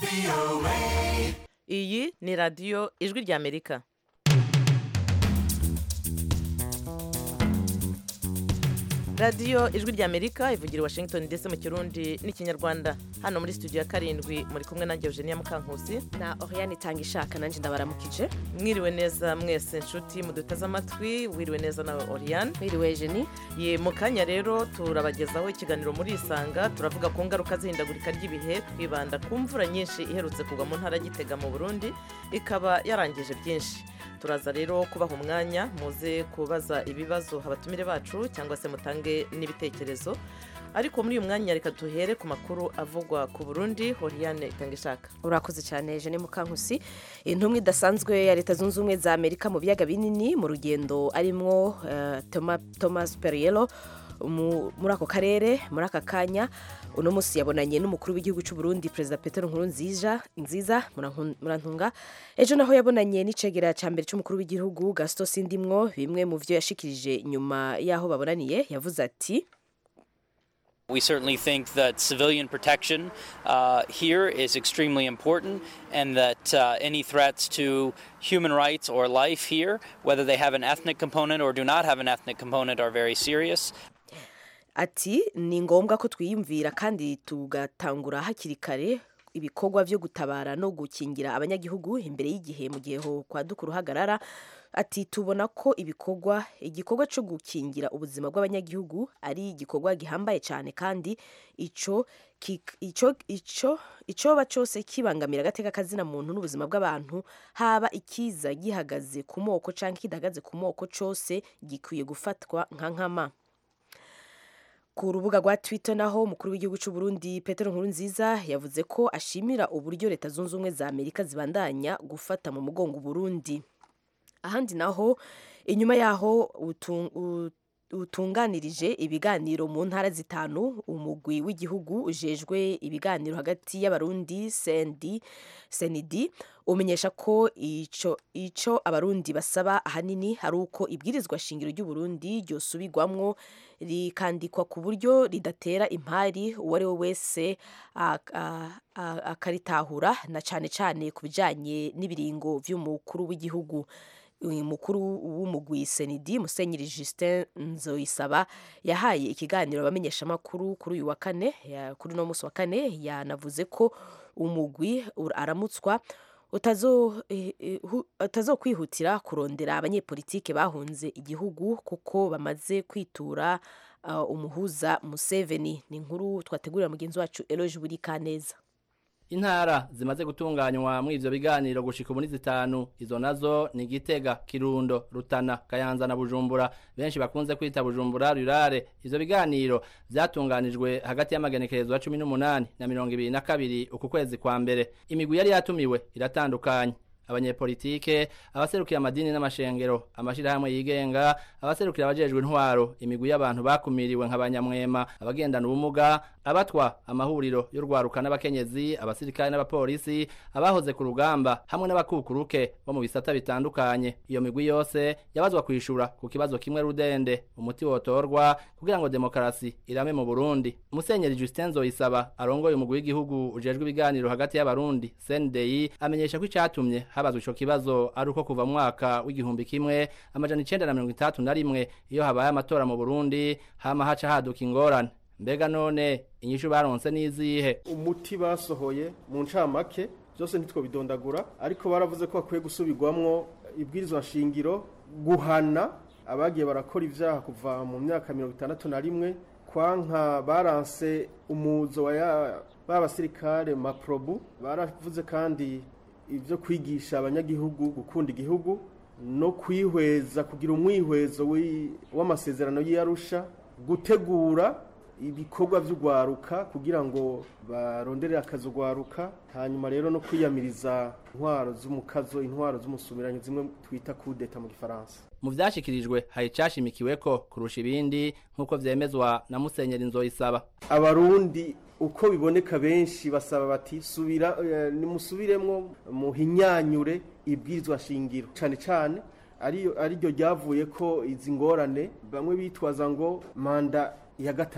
iyi ni radiyo ijwi ry'amerika radiyo ijwi ry'amerika ivugira i washington ndetse mu kirundi n'ikinyarwanda hano muri studio ya karindwi muri kumwe nanjye eugenia mukankusi na oriyani itanga ishaka nanjye ndabaramukije mwiriwe neza mwese nshuti muduteze amatwi wiriwe neza nawe oriyani mwiriwe jeni ye mu kanya rero turabagezaho ikiganiro muri isanga turavuga ku ngaruka z'ihindagurika ry'ibihe twibanda ku mvura nyinshi iherutse kugwa mu ntara gitega mu burundi ikaba yarangije byinshi turaza rero kubaha umwanya muze kubaza ibibazo abatumire bacu cyangwa se mutange n'ibitekerezo ariko muri uyu mwanya reka duhere ku makuru avugwa ku burundi horiyane itanga ishaka urakoze cyane jeni mukankusi intumwa idasanzwe ya leta zunze ubumwe za amerika mu biyaga binini mu rugendo arimwo thomas perriello muri ako karere muri aka kanya uno munsi yabonanye n'umukuru w'igihugu cy'u Burundi perezida Petero Nkurunziza nziza murantunga ejo naho yabonanye n'icegera cya mbere cy'umukuru w'igihugu Gaston Sindimwo bimwe mu byo yashikirije nyuma y'aho babonaniye yavuze ati We certainly think that civilian protection uh, here is extremely important, and that uh, any threats to human rights or life here, whether they have an ethnic component or do not have an ethnic component, are very serious. ati ni ngombwa ko twiyumvira kandi tugatangura hakiri kare ibikorwa byo gutabara no gukingira abanyagihugu imbere y'igihe mu gihe kwaduka uruhagarara ati tubona ko ibikorwa igikorwa cyo gukingira ubuzima bw'abanyagihugu ari igikorwa gihambaye cyane kandi icyo icyo icyo icyoba cyose kibangamira agateka kazina muntu n'ubuzima bw'abantu haba ikiza gihagaze ku moko cyangwa kidahagaze ku moko cyose gikwiye gufatwa nka nkama ku rubuga rwa twitter naho umukuru w'igihugu cy'u Burundi Petero Nkurunziza yavuze ko ashimira uburyo leta zunze ubumwe za Amerika zibandanya gufata mu mugongo Burundi ahandi naho inyuma yaho utunganirije ibiganiro mu ntara zitanu umugwi w'igihugu ujejwe ibiganiro hagati y'abarundi sendi senidi umenyesha ko ico ico abarundi basaba ahanini ari uko ibwirizwa shingiro ry'uburundi ryosubirwamwo rikandikwa ku buryo ridatera impari uwo ari we wese akaritahura na cane cane ku bijanye n'ibiringo vy'umukuru w'igihugu umukuru w'umugwi senidi musenyeri justin nzoyisaba yahaye ikiganiro abamenyeshamakuru kuri uyu wa kane kuri uno munsi wa kane yanavuze ko umugwi aramutswa utazokwihutira kurondera abanyepolitike bahunze igihugu kuko bamaze kwitura umuhuza museveni ni inkuru twategurira mugenzi wacu eroge buri kaneza intara zimaze gutunganywa muri ivyo biganiro gushika ubu ni zitanu izo nazo ni Gitega Kirundo Rutana Kayanza na Bujumbura benshi bakunze kwita Bujumbura rurare ivyo biganiro vyatunganijwe hagati y'amagenekerezo ya 18 na 22 uku kwezi kwa mbere imigwi yari yatumiwe iratandukanye abanyepolitike abaserukira amadini n'amashengero amashirahamwe yigenga abaserukira abajejwe intwaro imigwi y'abantu bakumiriwe nk'abanyamwema abagendana ubumuga abatwa amahuriro y'urwaruka n'abakenyezi abasirikare n'abapolisi abahoze ku rugamba hamwe n'abakukuruke bo mu bisata bitandukanye iyo migwi yose yabazwa kwishura ku kibazo kimwe rudende umuti wotorwa kugira ngo demokarasi irame mu Burundi Musenyeri Justin Zoyisaba arongoye umugwi w'igihugu ujejwe ibiganiro hagati y'abarundi CNDI amenyesha ko icatumye habazwa ico kibazo ari uko kuva mwaka w'igihumbi kimwe amajana icenda na mirongo itandatu na rimwe iyo habaye amatora mu Burundi hama haca haduka ingorane mbega none inyishu baronse n'izihe umuti basohoye mu ncamake byose ntitwo bidondagura ariko baravuze ko bakwiye gusubirwamwo ibwirizwa nshingiro guhana abagiye barakora ivyaha kuva mu myaka mirongo itandatu na rimwe kwanka baranse umuzo wa b'abasirikare maprobu baravuze kandi ibyo kwigisha abanyagihugu gukunda igihugu no kwihweza kugira umwihwezo w'amasezerano y'iyarusha gutegura ibikorwa by'urwaruka kugira ngo barondere akazi urwaruka hanyuma rero no kwiyamiriza intwaro z'umukazo intwaro z'umusumiranyo zimwe twita kudeta mu gifaransa mu vyashikirijwe hari cashimikiwe ko kurusha ibindi nk'uko vyemezwa na musenyeri nzoyisaba abarundi uko biboneka benshi basaba bati subira nimusubiremwo muhinyanyure ibwirizwa shingiro cane cane ariyo ariryo ryavuye ko izi ngorane bamwe bitwaza ngo manda ya gatatu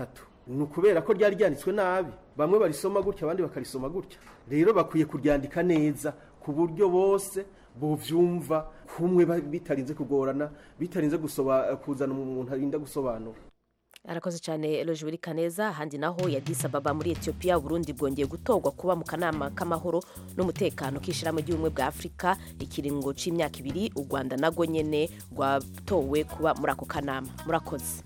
ni ukubera ko ryari ryanditswe nabi bamwe barisoma gutya abandi bakarisoma gutya rero bakwiye kuryandika neza ku buryo bose bovyumva kumwe ba- bitarinze kugorana bitarinze gusoba kuzana umuntu arinda gusobanura arakoze cyane eloge buri kaneza ahandi naho ya Addis Ababa muri etiyopiya uburundi bwongeye gutorwa kuba mu kanama k'amahoro n'umutekano k'ishyirahamwe ry'ubumwe bwa afurika ikiringo cy'imyaka ibiri u rwanda narwo nyene rwatowe kuba muri ako kanama murakoze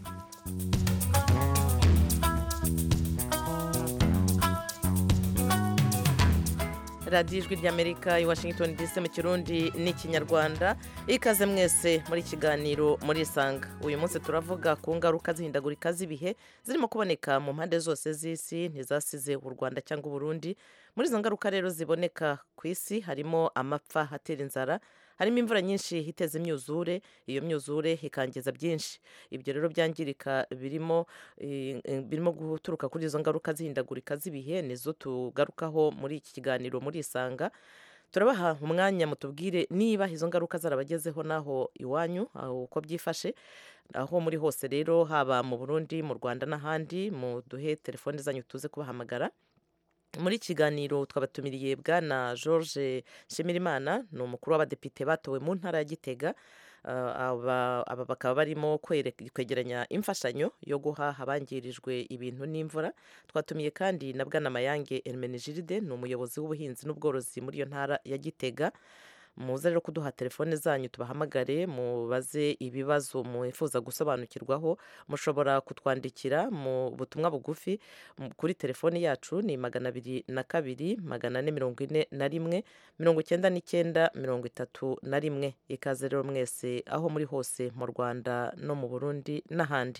radiyo ijwi ry'amerika i washington dc mu kirundi n'ikinyarwanda ikaze mwese muri kiganiro muri isanga uyu munsi turavuga ku ngaruka zihindagurika z'ibihe zirimo kuboneka mu mpande zose z'isi ntizasize u rwanda cyangwa uburundi muri izo ngaruka rero ziboneka ku isi harimo amapfa atera inzara harimo imvura nyinshi iteza imyuzure iyo myuzure ikangiza byinshi ibyo rero byangirika birimo eh, eh, birimo guturuka kuri izo ngaruka zihindagurika z'ibihe nizo tugarukaho muri iki kiganiro muri isanga turabaha umwanya mutubwire niba izo ngaruka zarabagezeho naho iwanyu aho uko byifashe aho muri hose rero haba mu burundi mu rwanda n'ahandi muduhe telefone zanyu tuze kubahamagara muri iki kiganiro twabatumiriye bwana george nshimirimana ni umukuru w'abadepite batowe mu ntara ya gitega Uh, aba aba bakaba barimo kwere- kwegeranya imfashanyo yo guha abangirijwe ibintu n'imvura twatumiye kandi na bwana mayange hermenegilde ni umuyobozi w'ubuhinzi n'ubworozi muri iyo ntara ya gitega muze rero kuduha telefone zanyu tubahamagare mubaze ibibazo mwifuza gusobanukirwaho mushobora kutwandikira mu butumwa bugufi m- kuri telefoni yacu ni magana abiri na kabiri magana ane mirongo ine na rimwe mirongo icyenda n'icyenda mirongo itatu na rimwe ikaze rero mwese aho muri hose mu rwanda no mu burundi n'ahandi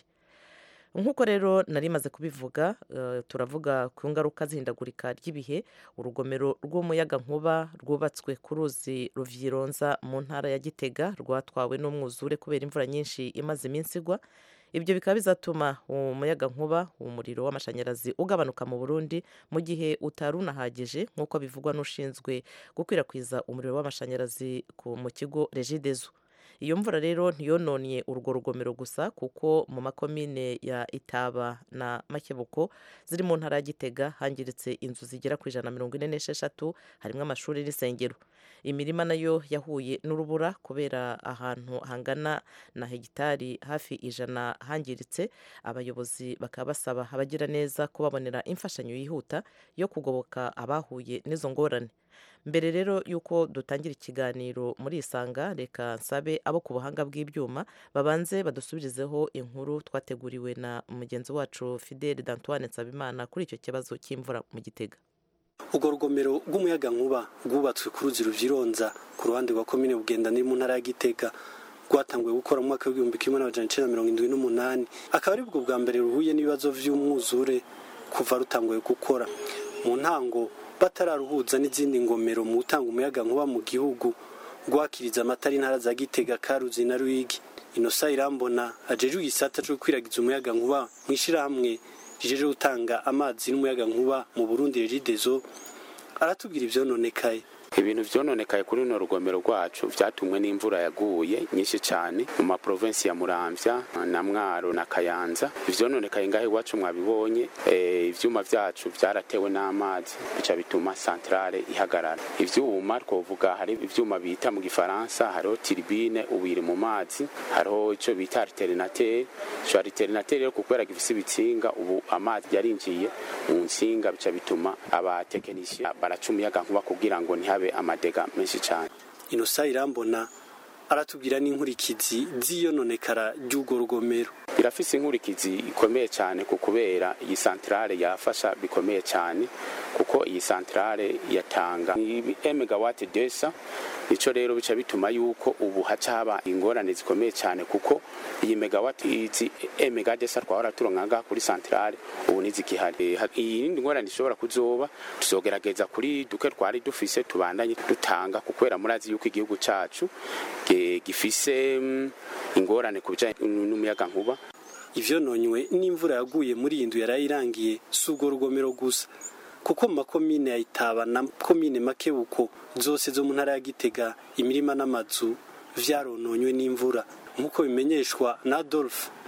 nk'uko rero nari maze kubivuga eh, turavuga ku ngaruka zihindagurika ry'ibihe urugomero rw'umuyagankuba rwubatswe ku ruzi ruvyironza mu ntara ya gitega rwatwawe n'umwuzure kubera imvura nyinshi imaze iminsi igwa ibyo bikaba bizatuma umuyagankuba umuriro w'amashanyarazi ugabanuka mu burundi mu gihe utari unahagije nk'uko bivugwa n'ushinzwe gukwirakwiza umuriro w'amashanyarazi ku- mu kigo regidezo iyo mvura rero ntiyononye urwo rugomero gusa kuko mu makomine ya itaba na makebuko ziri mu ntara ya gitega hangiritse inzu zigera ku ijana na mirongo ine n'esheshatu harimo amashuri n'insengero imirima nayo yahuye n'urubura kubera ahantu hangana na hegitari hafi ijana hangiritse abayobozi bakaba basaba abagira neza kubabonera imfashanyo yihuta yo kugoboka abahuye n'izo ngorane mbere rero y'uko dutangira ikiganiro muri isanga reka nsabe abo ku buhanga bw'ibyuma babanze badusubirizeho inkuru twateguriwe na mugenzi wacu fidele dantoine nsabimana kuri icyo kibazo cy'imvura mu gitega urwo rugomero rw'umuyagankuba rwubatswe ku ruzi ruvyironza ku ruhande rwa komine bugenda ni mu ntara ya gitega rwatanguye gukora mu mwaka w'igihumbi kimwe n'amajana icenda na mirongo indwi n'umunani akaba ari bwo bwa mbere ruhuye n'ibibazo vy'umwuzure kuva rutanguye gukora mu ntango batararuhuza n'izindi ngomero mu gutanga umuyagankuba mu gihugu rwakiriza amatara intara za gitega karuzi na ruyigi inosa irambona ajejwe igisata co gukwiragiza umuyagankuba mw'ishirahamwe rijeje gutanga amazi n'umuyagankuba mu burundi regidezo aratubwira ivyononekaye ibintu vyononekaye kuri runo rugomero rwacu vyatumwe n'imvura yaguye nyinshi cane mu maprovensi ya muramvya na mwaro na kayanza ivyononekaye ngaho iwacu mwabibonye eh, ivyuma vyacu vyaratewe n'amazi bica bituma santrale ihagarara ivyuma twovuga hari ivyuma bita mu gifaransa hariho tiribine ubu iri mu mazi hariho ico bita alternateur ico alternateur rero kubera gifise ibitsinga ubu amazi yarinjiye mu nsinga bica bituma abatekinisiye baraca umuyagankuba kugira ngo ntihabe amadega menshi cane inosa irambona aratubwira n'inkurikizi z'iyononekara ry'urwo rugomero birafise inkurikizi ikomeye cyane ku kubera iyi santrale yafasha bikomeye cyane kuko iyi santrale yatanga emegawati desa ico rero bica bituma yuko ubu haca haba ingorane zikomeye cyane kuko iyi megawati izi emega desa twahora turonka ngaha kuri santrale ubu ntizikihari iyi yindi ngorane ishobora kuzoba tuzogerageza kuri duke twari dufise tubandanye dutanga kukwera murazi yuko igihugu cacu ge- gifise mm, ingorane ku bijanye n'umuyaga nkuba ivyononywe n'imvura yaguye muri iyi nzu yarayirangiye si urwo rugomero gusa kuko mu makomine ya itaba na komine makebuko zose zo mu ntara ya gitega imirima n'amazu vyarononywe n'imvura nk'uko bimenyeshwa na adolphe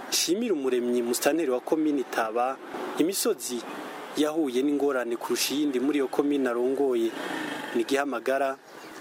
nshimira umuremyi musitanteri wa komini taba imisozi yahuye n'ingorane kurusha iyindi muri iyo komini arongoye ni gihamagara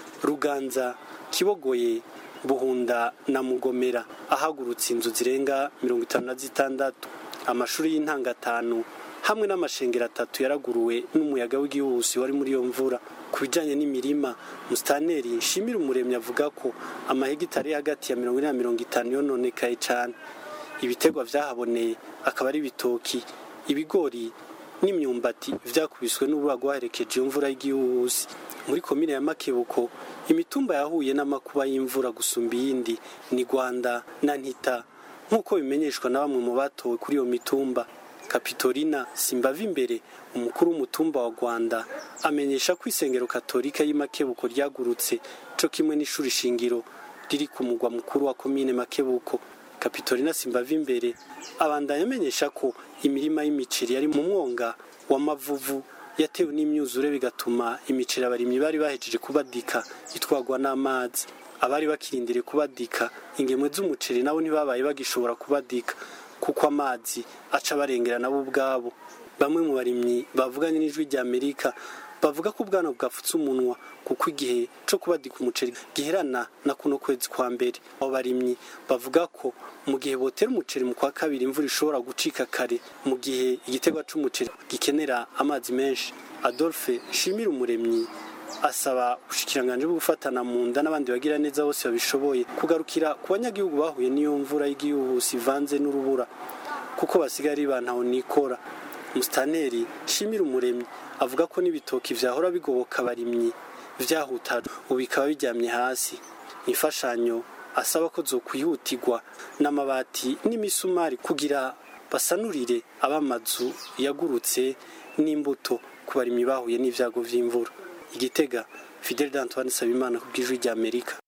ruganza kibogoye buhunda na mugomera ahagurutse inzu zirenga mirongo itanu na zitandatu amashuri y'intanga atanu hamwe n'amashengero atatu yaraguruwe n'umuyaga w'igihuhusi wari muri iyo mvura ku bijyanye n'imirima musitaneri nshimira umuremyi avuga ko amahegitari hagati ya mirongo ine na mirongo itanu yononekaye cyane ibitegwa byahaboneye akaba ari ibitoki ibigori n'imyumbati byakubiswe n'urura rwaherekeje iyo mvura y'igihuhusi muri komine ya makebuko imitumba yahuye n'amakuba y'imvura gusumba iyindi ni rwanda na ntita nk'uko bimenyeshwa na bamwe mu batowe kuri iyo mitumba kapitorina simbava imbere umukuru w'umutumba wa rwanda amenyesha ko isengero katolika y'Makebuko ryagurutse cyo kimwe n'ishuri shingiro riri ku mugwa mukuru wa komine makebuko kapitorina simbava imbere abandanya amenyesha ko imirima y'imiceri yari mu mwonga w'amavuvu yatewe n'imyuzure bigatuma imiceri abarimyi bari bahejeje kubadika itwagwa n'amazi abari bakirindiriye kubadika ingemwe z'umuceri nabo ntibabaye bagishobora kubadika kuko amazi aca barengera nabo ubwabo bamwe mu barimyi bavuganye n'ijwi rya amerika bavuga ko ubwana bwapfutse umunwa kuko igihe cyo kubadika umuceri giherana na kuno kwezi kwa mbere abo barimyi bavuga ko mu gihe botera umuceri mu kwa kabiri imvura ishobora gucika kare mu gihe igiterwa c'umuceri gikenera amazi menshi adolphe shimira umuremyi asaba ubushikiranganje bwo gufatana mu nda n'abandi bagira neza bose babishoboye kugarukira ku banyagihugu bahuye n'iyo mvura y'igihuhusi ivanze n'urubura kuko basigaye ari bantaho nikora musitaneri shimira umuremyi avuga ko n'ibitoki vyahora bigoboka abarimyi vyahutajwe ubu bikaba biryamye hasi imfashanyo asaba ko zokwihutirwa n'amabati n'imisumari kugira basanurire abamazu yagurutse n'imbuto ku barimyi bahuye n'ivyago vy'imvura igitega fidel d'antoine sabimana ku bw'ijwi rya amerika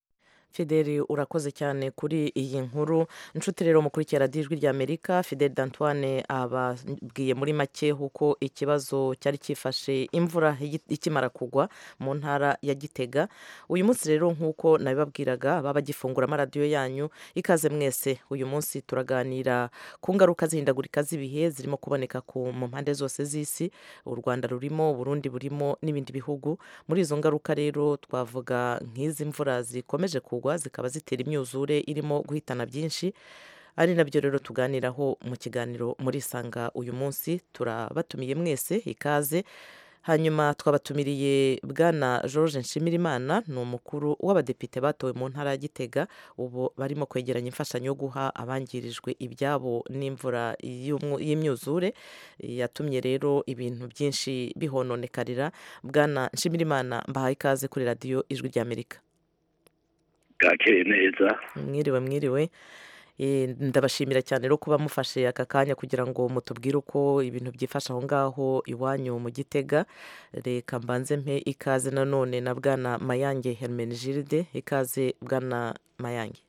fideli urakoze cyane kuri iyi nkuru inshuti rero mukurikira radiyo ijwi ry'amerika fideli d'antoine ababwiye muri make uko ikibazo cyari cyifashe imvura ikimara kugwa mu ntara ya gitega uyu munsi rero nk'uko nabibabwiraga baba bagifungura amaradiyo yanyu ikaze mwese uyu munsi turaganira ku ngaruka zihindagurika z'ibihe zirimo kuboneka mu mpande zose z'isi u rwanda rurimo uburundi burimo n'ibindi bihugu muri izo ngaruka rero twavuga nk'izi mvura zikomeje kugwa zikaba zitera imyuzure irimo guhitana byinshi ari nabyo rero tuganiraho mu kiganiro muri isanga uyu munsi turabatumiye mwese ikaze hanyuma twabatumiriye bwana george nshimirimana ni umukuru w'abadepite batowe mu ntara ya gitega ubu barimo kwegeranya imfashanyo yo guha abangirijwe ibyabo n'imvura y'imyuzure yatumye rero ibintu byinshi bihononekarira bwana nshimirimana mbahaye ikaze kuri radiyo ijwi ry'amerika bwakeye neza mwiriwe mwiriwe ndabashimira cyane rero kuba mufashe aka kanya kugira ngo mutubwire uko ibintu byifashe aho ngaho iwanyu mu gitega reka mbanze mpe ikaze nanone na bwana mayange hermenegilde ikaze bwana mayange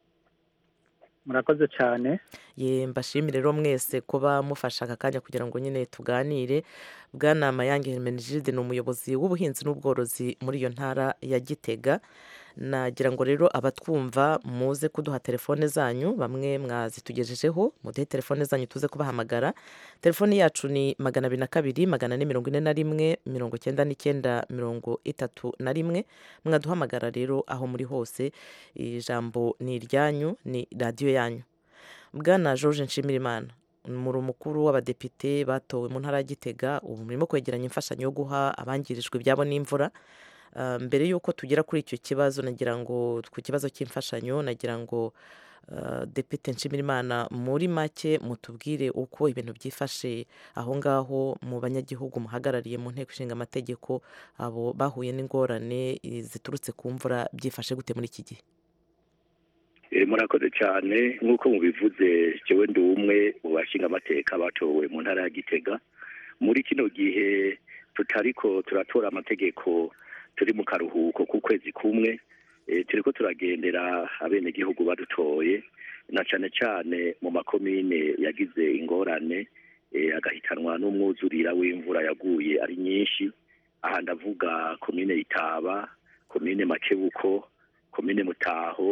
murakoze cyane ye mbashimire rero mwese kuba mufashe aka kanya kugira ngo nyine tuganire bwana mayange hermenegilde ni umuyobozi w'ubuhinzi n'ubworozi muri iyo ntara ya gitega nagira ngo rero abatwumva muze kuduha telefone zanyu bamwe mwazitugejejeho muduhe telefone zanyu tuze kubahamagara telefone yacu ni magana abiri na kabiri magana ane mirongo ine na rimwe mirongo icyenda n'icyenda mirongo itatu na rimwe mwaduhamagara rero aho muri hose ijambo ni iryanyu ni radiyo yanyu bwana george nshimirimana muri umukuru w'abadepite batowe mu ntara ya gitega ubu murimo kwegeranya imfashanyo yo guha abangirijwe ibyabo n'imvura mbere y'uko tugera kuri icyo kibazo nagira ngo ku kibazo cy'imfashanyo nagira ngo depite nshimirimana muri make mutubwire uko ibintu byifashe aho ngaho mu banyagihugu muhagarariye mu nteko ishinga amategeko abo bahuye n'ingorane ziturutse ku mvura byifashe gute muri iki gihe murakoze cyane nk'uko mubivuze jewe ndi umwe mu bashinga amateka batowe mu ntara ya gitega muri kino gihe tutariko turatora amategeko turi mu karuhuko k'ukwezi kumwe turi ko turagendera abenegihugu badutoye na cyane cyane mu makomine yagize ingorane agahitanwa n'umwuzurira w'imvura yaguye ari nyinshi aha ndavuga komine itaba komine makebuko komine mutaho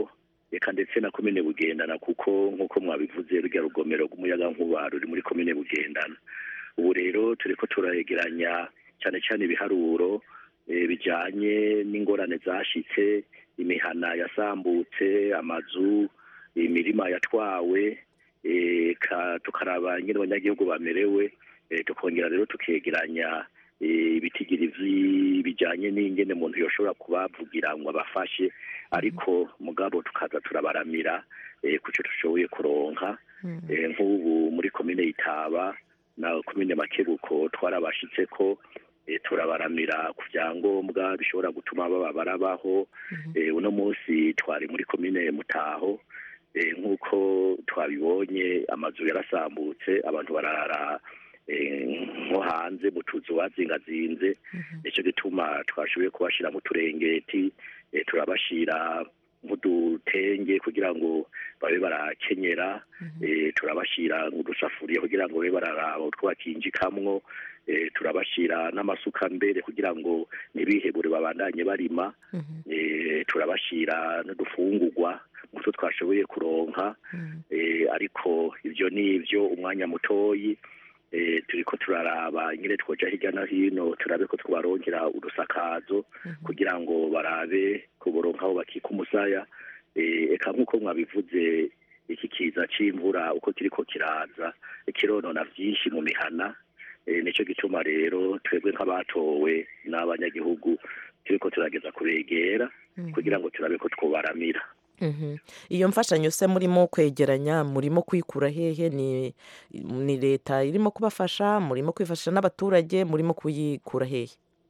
reka ndetse na komine bugendana kuko nk'uko mwabivuze rujya rugomero rw'umuyagankuba ruri muri komine bugendana ubu rero turi ko turayegeranya cyane cyane ibiharuro bijyanye n'ingorane zashyitse imihana yasambutse amazu imirima yatwawe tukaraba nyine abanyagihugu bamerewe tukongera rero tukegeranya ibitigiri bijyanye n'ingene umuntu yoshobora kubavugira ngo abafashe ariko mugabo tukaza turabaramira ku cyo dushoboye kuronka nk'ubu muri komine yitaba na komine makebuko twarabashitse ko turabaramira ku byangombwa bishobora gutuma baba barabaho uno munsi twari muri komine mutaho nk'uko twabibonye amazu yarasambutse abantu barara nko hanze mu tuzu bazingazinze nicyo gituma twashoboye kubashyira mu turengeti turabashyira nk'udutenge kugira ngo babe barakenyera turabashyira nk'udusafuriya kugira ngo babe bararaba utwo bakinjikamwo turabashyira n'amasuka mbere kugira ngo ntibihebure babandanye barima turabashyira n'udufungurwa nk'utwo twashoboye kuronka ariko ibyo ni ibyo umwanya mutoyi turi ko turaraba nyine twoja hirya no hino turabe ko twabarongera udusakazo kugira ngo barabe kuboronka aho bakika umusaya eka nk'uko mwabivuze iki kiza c'imvura uko kiriko kiraza kironona vyinshi mu mihana nicyo gituma rero twebwe nk'abatowe n'abanyagihugu turiko turageza kubegera kugira ngo turabe ko twobaramira iyo mfashanyo se murimo kwegeranya murimo kwikura hehe ni leta irimo kubafasha murimo kwifashisha n'abaturage murimo kuyikura hehe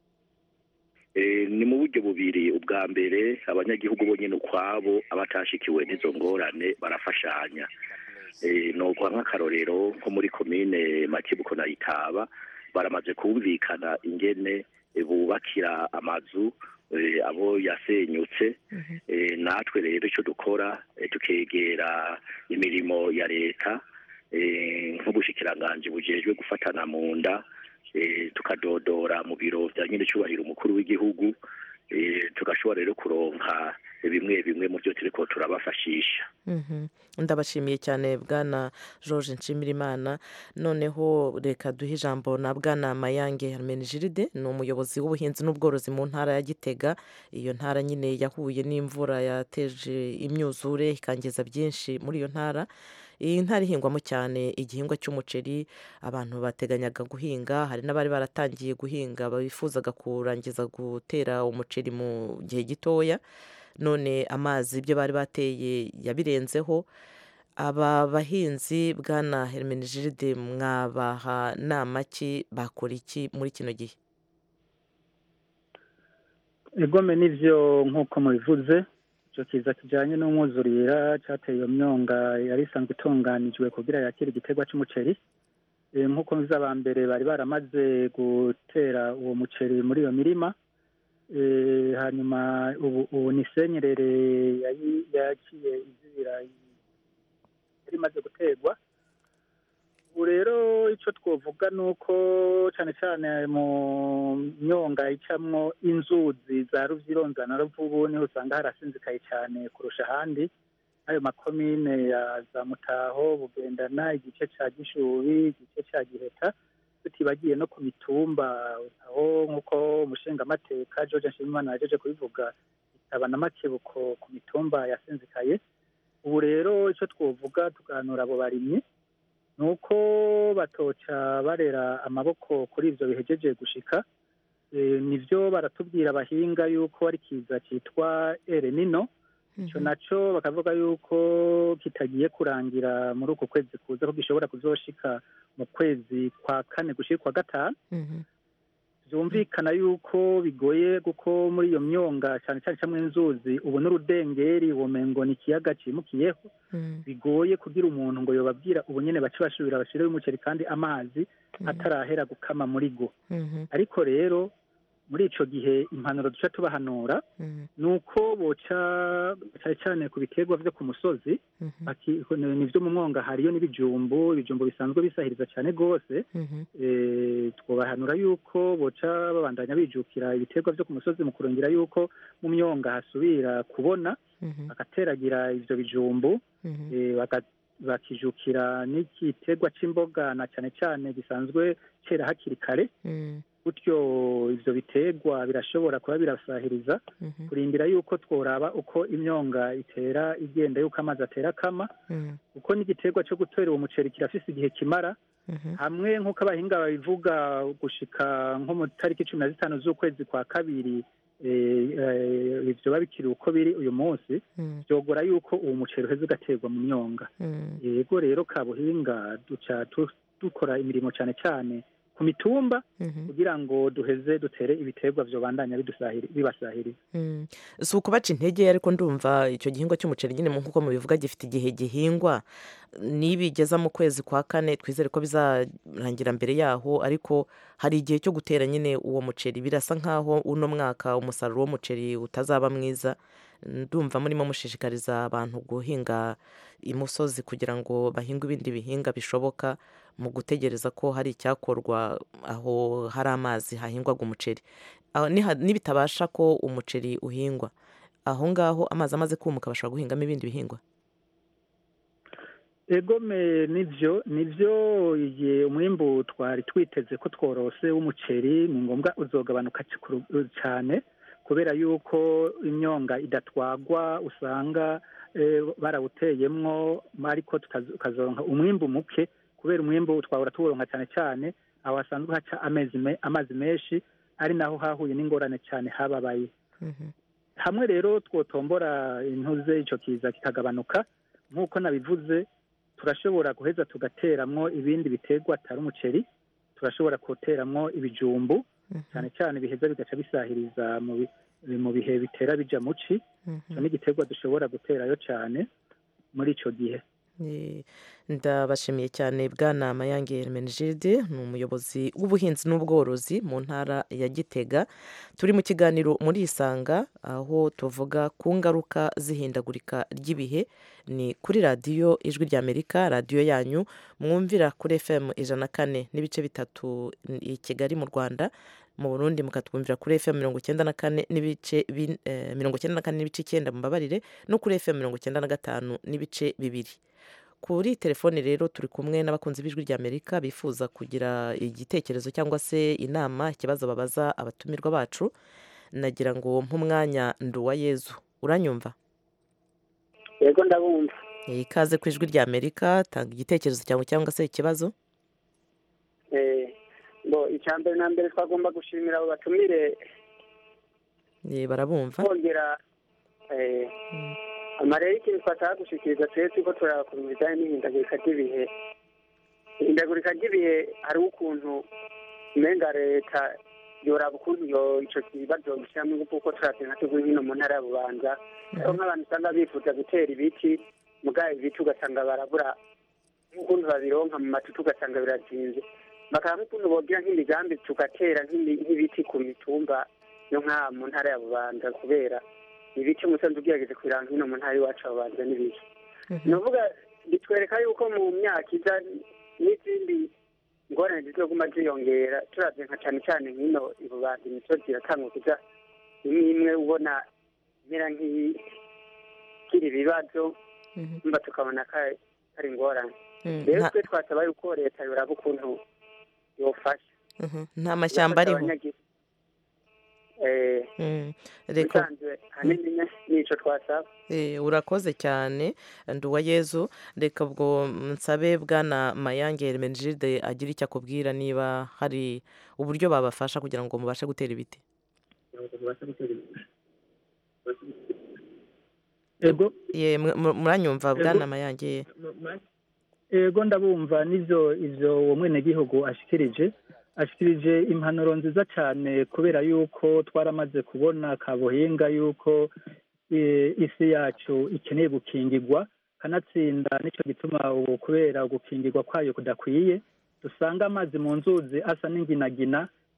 ni mu buryo bubiri ubwa mbere abanyagihugu bonyine ukwabo abatashikiwe n'izo ngorane barafashanya ni uguha nk'akarorero nko muri komine makibuko na itaba baramaze kumvikana ingene bubakira amazu abo yasenyutse natwe rero icyo dukora tukegera imirimo ya leta nk'ubushikiranganji bujejwe gufatana mu nda tukadodora mu biro bya nyir'icyubahiro umukuru w'igihugu tugashobora rero kuronka bimwe bimwe mu byo turi ko turabafashisha ndabashimiye cyane bwana george nshimirimana noneho reka duhe ijambo na bwana mayange hermenegilide ni umuyobozi w'ubuhinzi n'ubworozi mu ntara ya gitega iyo ntara nyine yahuye n'imvura yateje imyuzure ikangiza byinshi muri iyo ntara iyi ntara ihingwamo cyane igihingwa cy'umuceri abantu bateganyaga guhinga hari n'abari baratangiye guhinga bifuzaga kurangiza gutera umuceri mu gihe gitoya none amazi ibyo bari bateye yabirenzeho aba bahinzi bwana hermenegilide mwabaha nama ki bakora iki muri kino gihe igome n'ibyo nk'uko mubivuze icyo kiza kijyanye n'umwuzurira cyateye iyo myonga yari isanzwe itunganijwe kugira yakire igiterwa cy'umuceri nk'uko aba mbere bari baramaze gutera uwo muceri muri iyo mirima hanyuma ubu ni senyerere yaciye izibira yari imaze guterwa ubu rero icyo twavuga ni uko cyane cyane mu myonga icamwo inzuzi za ruvyironza na ruvubu niho usanga harasinzikaye cyane kurusha ahandi ayo makomine ya za mutaho bugendana igice ca gishubi igice ca giheta tutibagiye no ku mitumba aho nk'uko umushingamateka george nshimimana yajeje kubivuga itaba na makebuko ku mitumba yasinzikaye ubu rero icyo twovuga tuganura abo barimyi ni uko batoca barera amaboko kuri ibyo bihegeje gushika nibyo baratubwira abahinga yuko ari kiza cyitwa erenino icyo nacyo bakavuga yuko kitagiye kurangira muri uku kwezi kuza ko gishobora kuzoshika mu kwezi kwa kane gushyira kwa gatanu byumvikana yuko bigoye kuko muri iyo myonga cyane cyane cyangwa inzuzi ubu n'urudengeri ubumengo ni ikiyaga cyimukiyeho bigoye kugira umuntu ngo yobabwira ubu nyine bace basubira bashyireho umuceri kandi amazi atarahera gukama muri go ariko rero muri ico gihe impanuro duca tubahanura ni uko boca cyane cyane ku biterwa vyo ku musozi baki- ni vyo mu mwonga hariyo n'ibijumbu ibijumbu bisanzwe bisahiriza cyane rwose eh, twobahanura yuko boca babandanya bijukira ibiterwa vyo ku musozi mu kurongera yuko mu myonga hasubira kubona bagateragira ivyo bijumbu eh, baga- bakijukira n'igiterwa c'imboga na cyane cyane gisanzwe cera hakiri kare gutyo ivyo biterwa birashobora kuba birasahiriza kurindira yuko tworaba uko imyonga itera igenda yuko amazi atera akama kuko n'igiterwa cyo gutera uwo muceri kirafise igihe kimara hamwe nk'uko abahinga babivuga gushika nko mu tariki cumi na zitanu z'ukwezi kwa kabiri eh, eh, ivyo biba bikiri uko biri uyu munsi vyogora yuko uwo muceri uheze ugaterwa mu myonga yego rero kabuhinga duca tu- dukora imirimo cyane cyane ku mitumba kugira ngo duheze dutere ibiterwa vyobandanya bidusahiri- bibasahiriza Mm. si ukubaca intege ariko ndumva icyo gihingwa cy'umuceri nyine nk'uko mubivuga gifite igihe gihingwa nibigeza mu kwezi kwa kane twizere ko bizarangira mbere yaho ariko hari igihe cyo gutera nyine uwo muceri birasa nk'aho uno mwaka umusaruro w'umuceri utazaba mwiza ndumva murimo mushishikariza abantu guhinga imusozi kugira ngo bahinge ibindi bihinga bishoboka mu gutegereza ko hari icyakorwa aho hari amazi hahingwaga umuceri aho niha- nibitabasha ko umuceri uhingwa aho ngaho amazi amaze kumuka bashobora guhingamo ibindi bihingwa egome nivyo nivyo igihe umwimbu twari twiteze ko tworose w'umuceri ni ngombwa uzogabanuka cikuru- cane kubera yuko imyonga idatwagwa usanga eh, barawuteyemwo ariko tukaz- tukazoronka umwimbu muke kubera umwimbu twahora tuwuronka cane cane aho hasanzwe haca amezi me- amazi menshi ari naho hahuye n'ingorane cane hababaye hamwe rero twotombora intuze ico kiza kikagabanuka nk'uko nabivuze turashobora guheza tugateramwo ibindi biterwa atari umuceri turashobora guteramwo ibijumbu cyane cyane biheza bigaca bisahiriza mu bi- mu bihe bitera bija muci ico ni igiterwa dushobora guterayo cyane muri ico gihe Eh, ndabashimiye cyane bwana mayange hermenegilde ni umuyobozi w'ubuhinzi n'ubworozi mu ntara ya gitega turi mu kiganiro muri isanga aho tuvuga ku ngaruka z'ihindagurika ry'ibihe ni kuri radiyo ijwi ry'amerika radiyo yanyu mwumvira kuri fm ijana na kane n'ibice bitatu i kigali mu rwanda mu burundi mukatwumvira kuri fm mirongo icyenda na kane n'ibice bin- eh, mirongo icyenda na kane n'ibice icyenda mubabarire no kuri fm mirongo icyenda na gatanu n'ibice bibiri kuri telefoni rero turi kumwe n'abakunzi b'ijwi ry'amerika bifuza kugira igitekerezo cyangwa se inama ikibazo babaza abatumirwa bacu nagira ngo nk'umwanya nduwa yezu uranyumva yego ndabumva Eh, ikaze ku ijwi ry'amerika tanga igitekerezo cyawe cyangwa se ikibazo Eh, bo icya mbere na mbere twagomba gushimira abo batumire Eh, barabumva kongera eh, amarero y'ikintu twashaka gushikiriza twese ko turaba ku bijyanye n'ihindagurika ry'ibihe ihindagurika ry'ibihe hariho ukuntu umenga leta yoraba ukuntu yo ico kibazo gishyiramo ingufu kuko turavye nka tuguri hino mu ntara ya bubanza hariho nk'abantu usanga bifuza gutera ibiti mugabo ibiti ugasanga barabura nk'ukuntu babironka mu matutu ugasanga birazinze bakaba nk'ukuntu bogira nk'imigambi tugatera nk'imi- nk'ibiti ku mitumba yo nk'aha mu ntara ya bubanza kubera ibiti umusanzu ugerageje kubiranga hino mu ntara iwacu ya bubanza n'ibiki ni ukuvuga bitwereka yuko mu myaka iza n'izindi ingorane zizoguma ziyongera turavye nka cane cane nk'ino i bubanza imisozi iratangwa kuja imwe imwe ubona imera nk'ikiri ibibazo mba tukabona ko ari- ari ingorane Mm, rero nta- twe twasaba yuko leta yoraba ukuntu yofasha Mhm, nta mashyamba ariho Abanyagihugu. Eh, Mm, reka bisanzwe hanini ni- nico twasaba Eh, urakoze cyane nduwa yezu reka ubwo nsabe bwana mayange hermenegilde agira icyo akubwira niba hari uburyo babafasha kugira ngo mubashe gutera ibiti ego Ye, mu- mu- muranyumva Ego. bwana mayange ego ndabumva n'ivyo ivyo uwo mwenegihugu ashikirije ashikirije impanuro nziza cyane kubera yuko twaramaze kubona kabuhinga yuko eh, isi yacu ikeneye gukingirwa kanatsinda nicyo gituma ubu kubera gukingirwa kwayo kudakwiye dusanga amazi mu nzuzi asa n'inginagina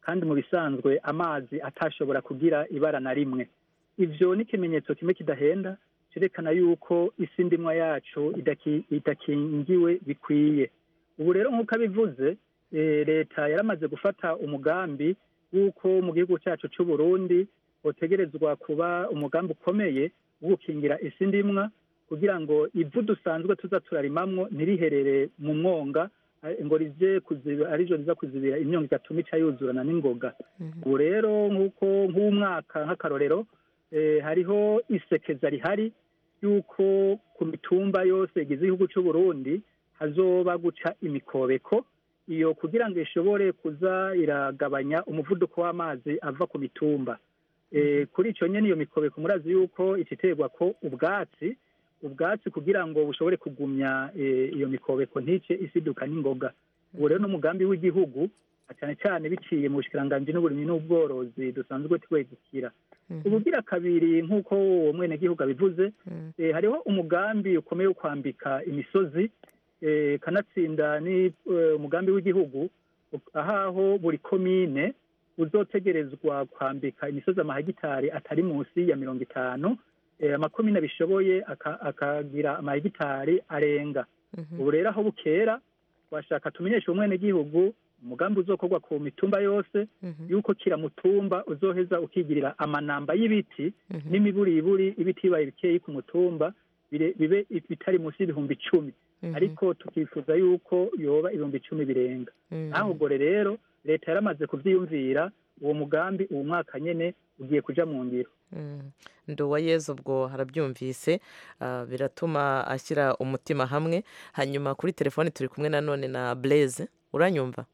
kandi mu bisanzwe amazi atashobora kugira ibara na rimwe ivyo ni ikimenyetso kimwe kidahenda cerekana yuko isi ndimwa yacu idaki- idakingiwe bikwiye ubu rero nk'uko abivuze eh, leta yaramaze gufata umugambi w'uko mu gihugu cyacu cy'u Burundi utegerezwa kuba umugambi ukomeye wo gukingira isi ndimwa kugira ngo ivu dusanzwe tuza turarimamwo ntiriherere mu mwonga eh, ngo rize kuziba arijo riza kuzibira imyonga igatuma ica yuzurana n'ingoga ubu rero nk'uko nk'umwaka nk'akarorero eh, hariho isekeza rihari yuko ku mitumba yose igize igihugu cy'u Burundi hazoba guca imikobeko iyo kugira ngo ishobore kuza iragabanya umuvuduko w'amazi ava ku mitumba Eh, kuri icyo nyine iyo mikobeko murazi yuko ikiterwa ko ubwatsi ubwatsi kugira ngo bushobore kugumya eh, iyo mikobeko ntice isiduka n'ingoga ubu rero n'umugambi w'igihugu cyane cyane biciye mu bushikiranganji n'uburimyi n'ubworozi dusanzwe twegukira ubugira kabiri nk'uko uwo mwenegihugu abivuze eh, hariho umugambi ukomeye wo kwambika imisozi eh, kanatsinda ni eh, umugambi w'igihugu ahaho buri komine uzotegerezwa kwambika imisozi amahegitari atari munsi ya mirongo itanu eh, amakomine abishoboye aka- akagira amahegitari arenga ubu rero aho bukera twashaka tumenyeshe umwenegihugu umugambi uzokorwa ku mitumba yose yuko kira mutumba uzoheza ukigirira amanamba y'ibiti n'imiburiburi ibiti bibaye bikeyi ku mutumba bire- bibe bitari munsi y'ibihumbi icumi ariko tukifuza yuko yoba ibihumbi icumi birenga naho ubwo rero leta yaramaze kuvyiyumvira uwo mugambi uwo mwaka nyene ugiye kuja mu ngiro nduwa yezu ubwo harabyumvise ah, biratuma ashyira umutima hamwe hanyuma kuri telefoni turi kumwe nanone na blaise uranyumva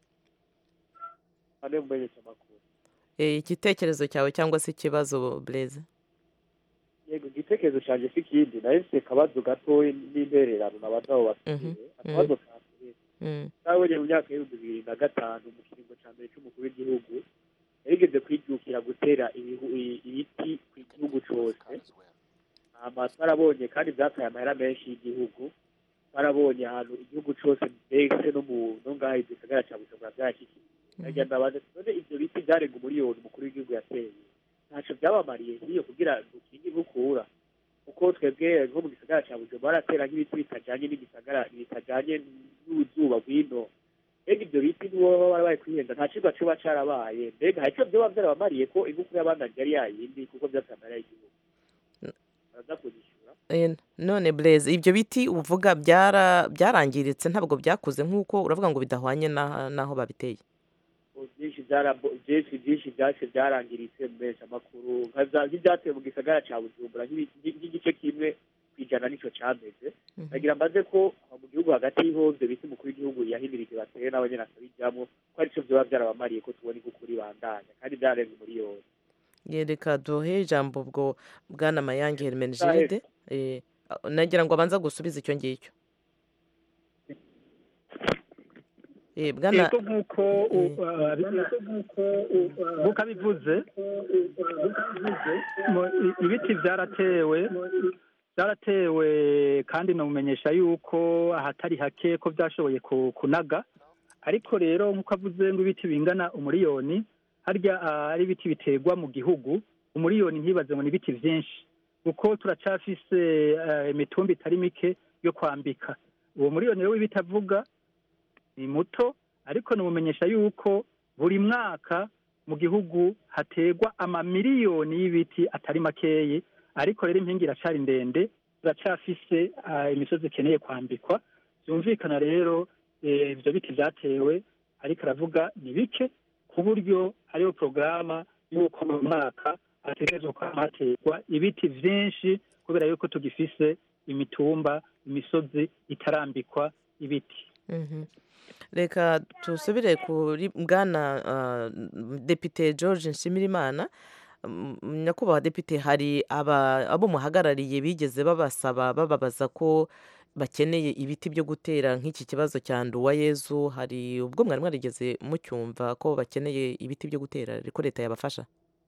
ane mumenyesha amakuru Eh, igitekerezo cyawe cyangwa se ikibazo blaise yego igitekerezo canje si ikindi nayo mfise akabazo gatoyi n'intererano nabaza abo bafite akabazo ka mbere Mm. nabonye mu myaka y'ibihumbi bibiri na gatanu mu kiringo ca mbere c'umukuru w'igihugu yarigeze kwijukira gutera ibihu- i- ibiti ku gihugu cose hama twarabonye kandi vyataye amahera menshi y'igihugu twarabonye ahantu igihugu cose mbese no mu no ngaha igisagara ca bujumbura vyarashikiye nagira ndabaza none ivyo biti vyarenga umuriyoni umukuru w'igihugu yateye ntaco vyabamariye nk'iyo kugira dukinge inkukura kuko twebwe nko mu gisagara ca bujumbura baratera nk'ibiti bitajanye n'igisagara bitajanye n'uruzuba rw'ino mbega ivyo biti nibo baba barabaye kwihenda nta cigwa coba carabaye mbega hari ico vyoba vyarabamariye ko inkukura y'abandanje yari yayindi kuko vyataye amahera y'igihugu baraza kuzishura Eh, none blaise ibyo biti uvuga byara byarangiritse ntabwo byakuze nk'uko uravuga ngo bidahwanye na- n'aho babiteye byinshi byarabo- byinshi byinshi byace byarangiritse mu menshi amakuru nka za- nk'ibyatewe mu gisagara ca bujumbura nk'ibi- nk'igice kimwe kwijana nico cameze nagira mbaze ko aho mu gihugu hagati ho ivyo biti umukuru w'igihugu yahimirije batere nabo nyene akabijamwo ko arico vyoba vyarabamariye ko tubona inkukura ibandanya kandi vyarenga umuriyoni yereka duhe ijambo ubwo bwana mayange hermenegilde eh, nagira ngo abanza gusubiza icyo ngicyo Eh, bwana yego nk'uko u- uh, nk'uko abivuze mu- i- ibiti byaratewe byaratewe kandi namumenyesha yuko ahatari hake ko byashoboye ku- kunaga ariko rero nk'uko avuze ngo ibiti bingana umuriyoni harya ah, ari ibiti biterwa mu gihugu umuriyoni ntibaze ngo ni ibiti byinshi kuko turacafise eh, imitumba itari mike yo kwambika uwo muriyoni rero w'ibiti avuga ni muto ariko namumenyesha yuko buri mwaka mu gihugu hategwa amamiliyoni y'ibiti atari makeyi ariko rero impingi iracari ndende turacafise ah, imisozi ikeneye kwambikwa byumvikana rero eh, ivyo biti vyatewe ariko aravuga ni bike ku buryo hariho porogaramu y'uko mu mwaka hategerezwa kwama hategwa ibiti vyinshi kubera yuko tugifise imitumba imisozi itarambikwa ibiti Mhm. reka tusubire kuri bwana ah, depite george nshimirimana Mm, nyakubahwa depite hari aba- abo muhagarariye bigeze babasaba bababaza ko bakeneye ibiti byo gutera nk'iki kibazo cya nduwayezu hari ubwo mwari mwarigeze mucyumva ko bakeneye ibiti byo gutera ariko leta yabafasha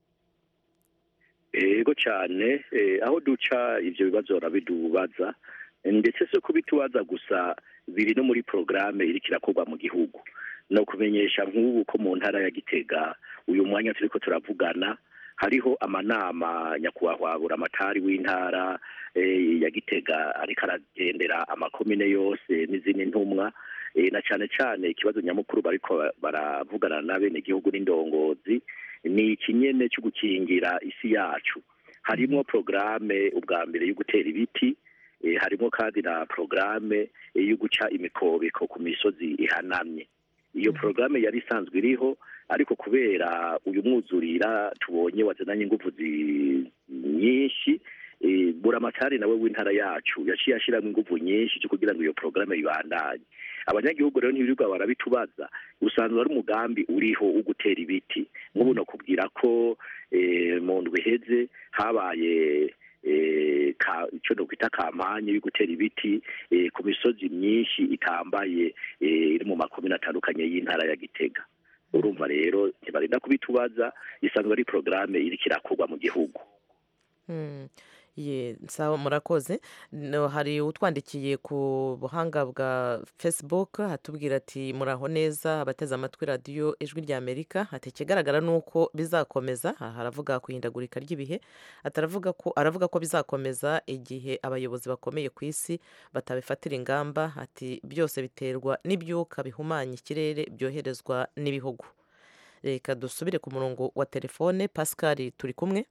ego cyane eh, aho duca ivyo bibazo barabidubaza ndetse si kubitubaza gusa biri no muri porogaramu iriko irakorwa mu gihugu no kumenyesha nk'ubu ko mu ntara ya gitega uyu mwanya turiko turavugana hariho amanama nyakubahwa buramatari w'intara eh, ya gitega ariko aragendera amakomine yose n'izindi ntumwa eh, na cane cane ikibazo nyamukuru bariko baravugana n'abenegihugu n'indongozi ni ikinyene cyo gukingira isi yacu harimo porogaramu ubwa mbere yo gutera ibiti eh, harimo kandi na porogaramu eh, yo guca imikobeko ku misozi ihanamye iyo porogaramu yari isanzwe iriho ariko kubera uyu mwuzurira tubonye wazananye ingufu zi- nyinshi eh, buramatari nawe w'intara yacu yaciye ashyiramo ingufu nyinshi cyo kugira ngo iyo porogaramu ibandanye abanyagihugu rero ntibirirwa barabitubaza usanzwe ari umugambi uriho wo gutera ibiti nk'ubu nakubwira ko eh, mu ndwi iheze habaye eh, ka- ico nokwita kampanye yo gutera ibiti eh, ku misozi myinshi itambaye eh, iri mu makomine atandukanye y'intara ya gitega urumva rero ntibarinda kubitubaza isanzwe ari porogaramu iriko irakorwa mu gihugu Mm. Ye, sawa murakoze no, hari utwandikiye ku buhanga bwa facebook hatubwira ati muraho neza abateze amatwi radiyo ijwi rya amerika ati ikigaragara ni uko bizakomeza aha haravuga ku ihindagurika ry'ibihe ataravuga ko aravuga ko bizakomeza igihe abayobozi bakomeye ku isi batabifatira ingamba ati byose biterwa n'ibyuka bihumanya ikirere byoherezwa n'ibihugu reka dusubire ku murongo wa telefone pascal turi kumwe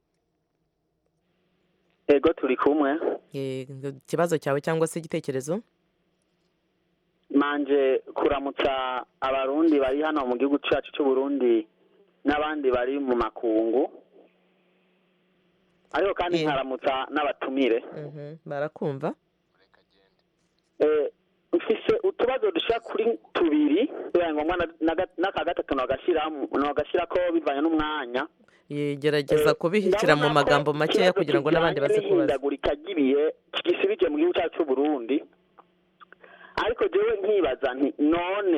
ego turi kumwe Eh, ikibazo cyawe cyangwa se igitekerezo manje kuramutsa abarundi bari hano mu gihugu cyacu cy'u Burundi n'abandi bari mu makungu ariko kandi nkaramutsa n'abatumire Mhm, barakumva Eh, mfise utubazo dushika kuri tubiri bibaye ngombwa na- na- n'aka gatatu nogashyiramo nogashyira ko bivanye n'umwanya Ye, gerageza kubishyira mu magambo makeya kugira ngo n'abandi baze kubaza n'ihindagurika ry'ibihe gisibije mu gihugu cyacu cy'u Burundi ariko jewe nkibaza nti none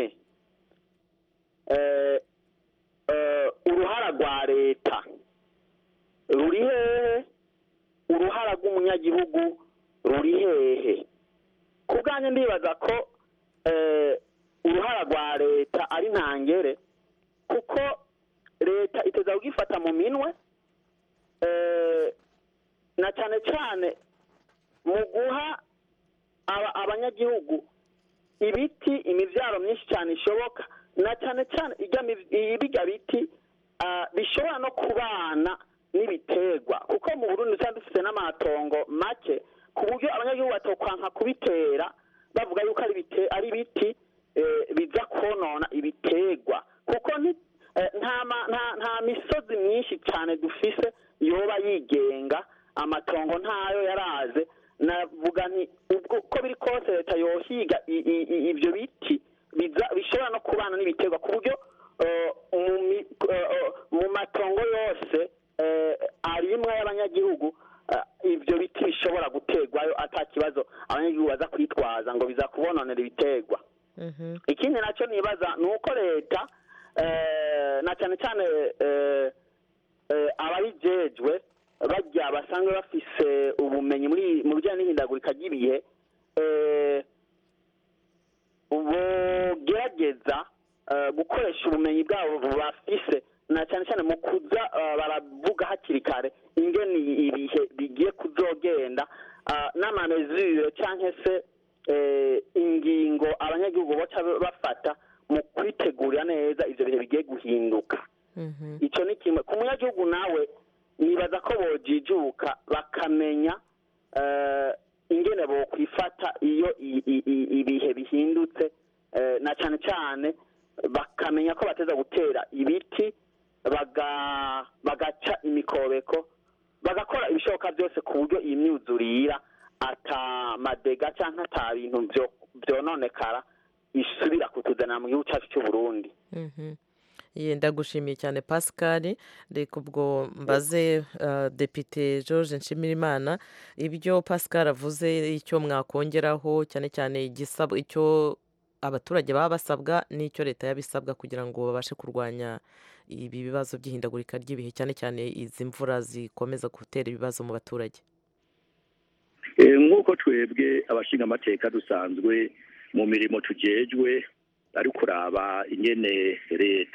eh, eh, uruhara rwa leta ruri hehe uruhara rw'umunyagihugu ruri hehe ku bwanjye ndibaza ko eh, uruhara rwa leta ari ntangere kuko leta iteza kugifata mu minwe eh, na cyane cyane mu guha aba- abanyagihugu ibiti imibyaro myinshi cyane ishoboka na cyane cyane ijya mi- ibiga biti ah, bishobora no kubana n'ibiterwa kuko mu burundi usanga dufite n'amatongo make ku buryo abanyagihugu batokwanka kubitera bavuga yuko ari ibite- ari ibiti eh, biza konona ibiterwa kuko ni- eh, nta ma- nta- nta misozi myinshi cyane dufise yoba yigenga amatongo ntayo yaraze navuga nti ubwo uko biri kose leta yohiga i- i- i- ibyo biti biza- bishobora no kubana n'ibiterwa ku buryo eh, mu mi- eh, eh, mu matongo yose eh, arimwe y'abanyagihugu eh, ibyo biti bishobora guterwayo ata kibazo abanyagihugu baza kwitwaza ngo biza kubononera ibiterwa Mhm. ikindi nacyo nibaza ni uko leta eh, na cyane cyane eh, eh, ababijejwe bajya basanzwe bafise ubumenyi muri mu bijyanye n'ihindagurika ry'ibihe eh, bogerageza eh, gukoresha ubumenyi bwabo bafise na cyane cyane mu kuza eh, baravuga hakiri kare ingene ibihe bigiye kuzogenda ah, n'amamezure cyangwa se eh, ingingo abanyagihugu baca bafata mu kwitegurira neza ivyo bihe bigiye guhinduka Mhm. ico ni kimwe ku munyagihugu nawe nibaza ko bojijuka bakamenya eh, ingene bokwifata iyo i- i- i- ibihe bihindutse eh, na cane cane bakamenya ko bateza gutera ibiti baga- bagaca imikobeko bagakora ibishoboka byose ku buryo iyi myuzurira ata madega cyangwa ata bintu byo- byononekara isubira kutuzanira mu gihugu cyacu cy'u Burundi Mhm. Ye, ndagushimiye cyane pascal reka ubwo mbaze uh, depite george nshimirimana ibyo pascal avuze icyo mwakongeraho cyane cyane igisab- icyo abaturage baba basabwa n'icyo leta yabisabwa kugira ngo babashe kurwanya ibi bibazo by'ihindagurika ry'ibihe cyane cyane izi mvura zikomeza gutera ibibazo mu baturage Eh, nk'uko twebwe abashinga amateka dusanzwe mu mirimo tujejwe ari kuraba ingene leta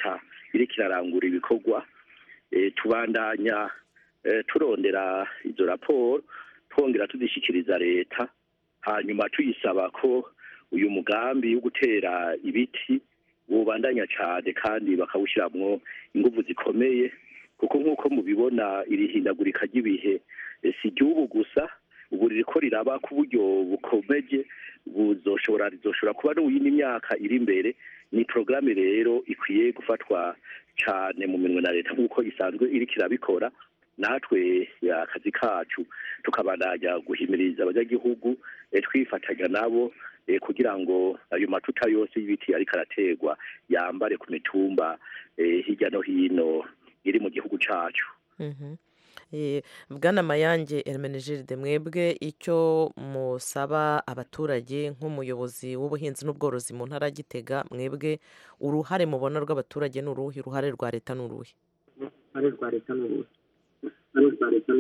iriko irarangura ibikorwa Eh, tubandanya eh, turondera izo raporo twongera tuzishikiriza leta hanyuma tuyisaba ko uyu mugambi wo gutera ibiti wobandanya cyane kandi bakawushyiramo ingufu zikomeye kuko nk'uko mubibona iri hindagurika ry'ibihe eh, si igihugu gusa ubu ririko riraba ku buryo bukomeje buzoshobora rizoshobora kuba no mu yindi myaka iri imbere ni porogaramu rero ikwiye gufatwa cyane mu minwe na leta nk'uko isanzwe iriko irabikora natwe ya akazi kacu tukabandanya guhimiriza abanyagihugu eh, twifatanya nabo eh, kugira ngo ayo matuta yose y'ibiti ariko araterwa yambare ku mitumba eh, hirya no hino iri mu gihugu cacu Mhm. Eh, bwana mayange hermenegilde mwebwe icyo musaba abaturage nk'umuyobozi w'ubuhinzi n'ubworozi mu ntara ya gitega mwebwe uruhare mubona rw'abaturage ni uruhe uruhare rwa leta ni uruhe ari rwa leta n'ubuhe ari rwa leta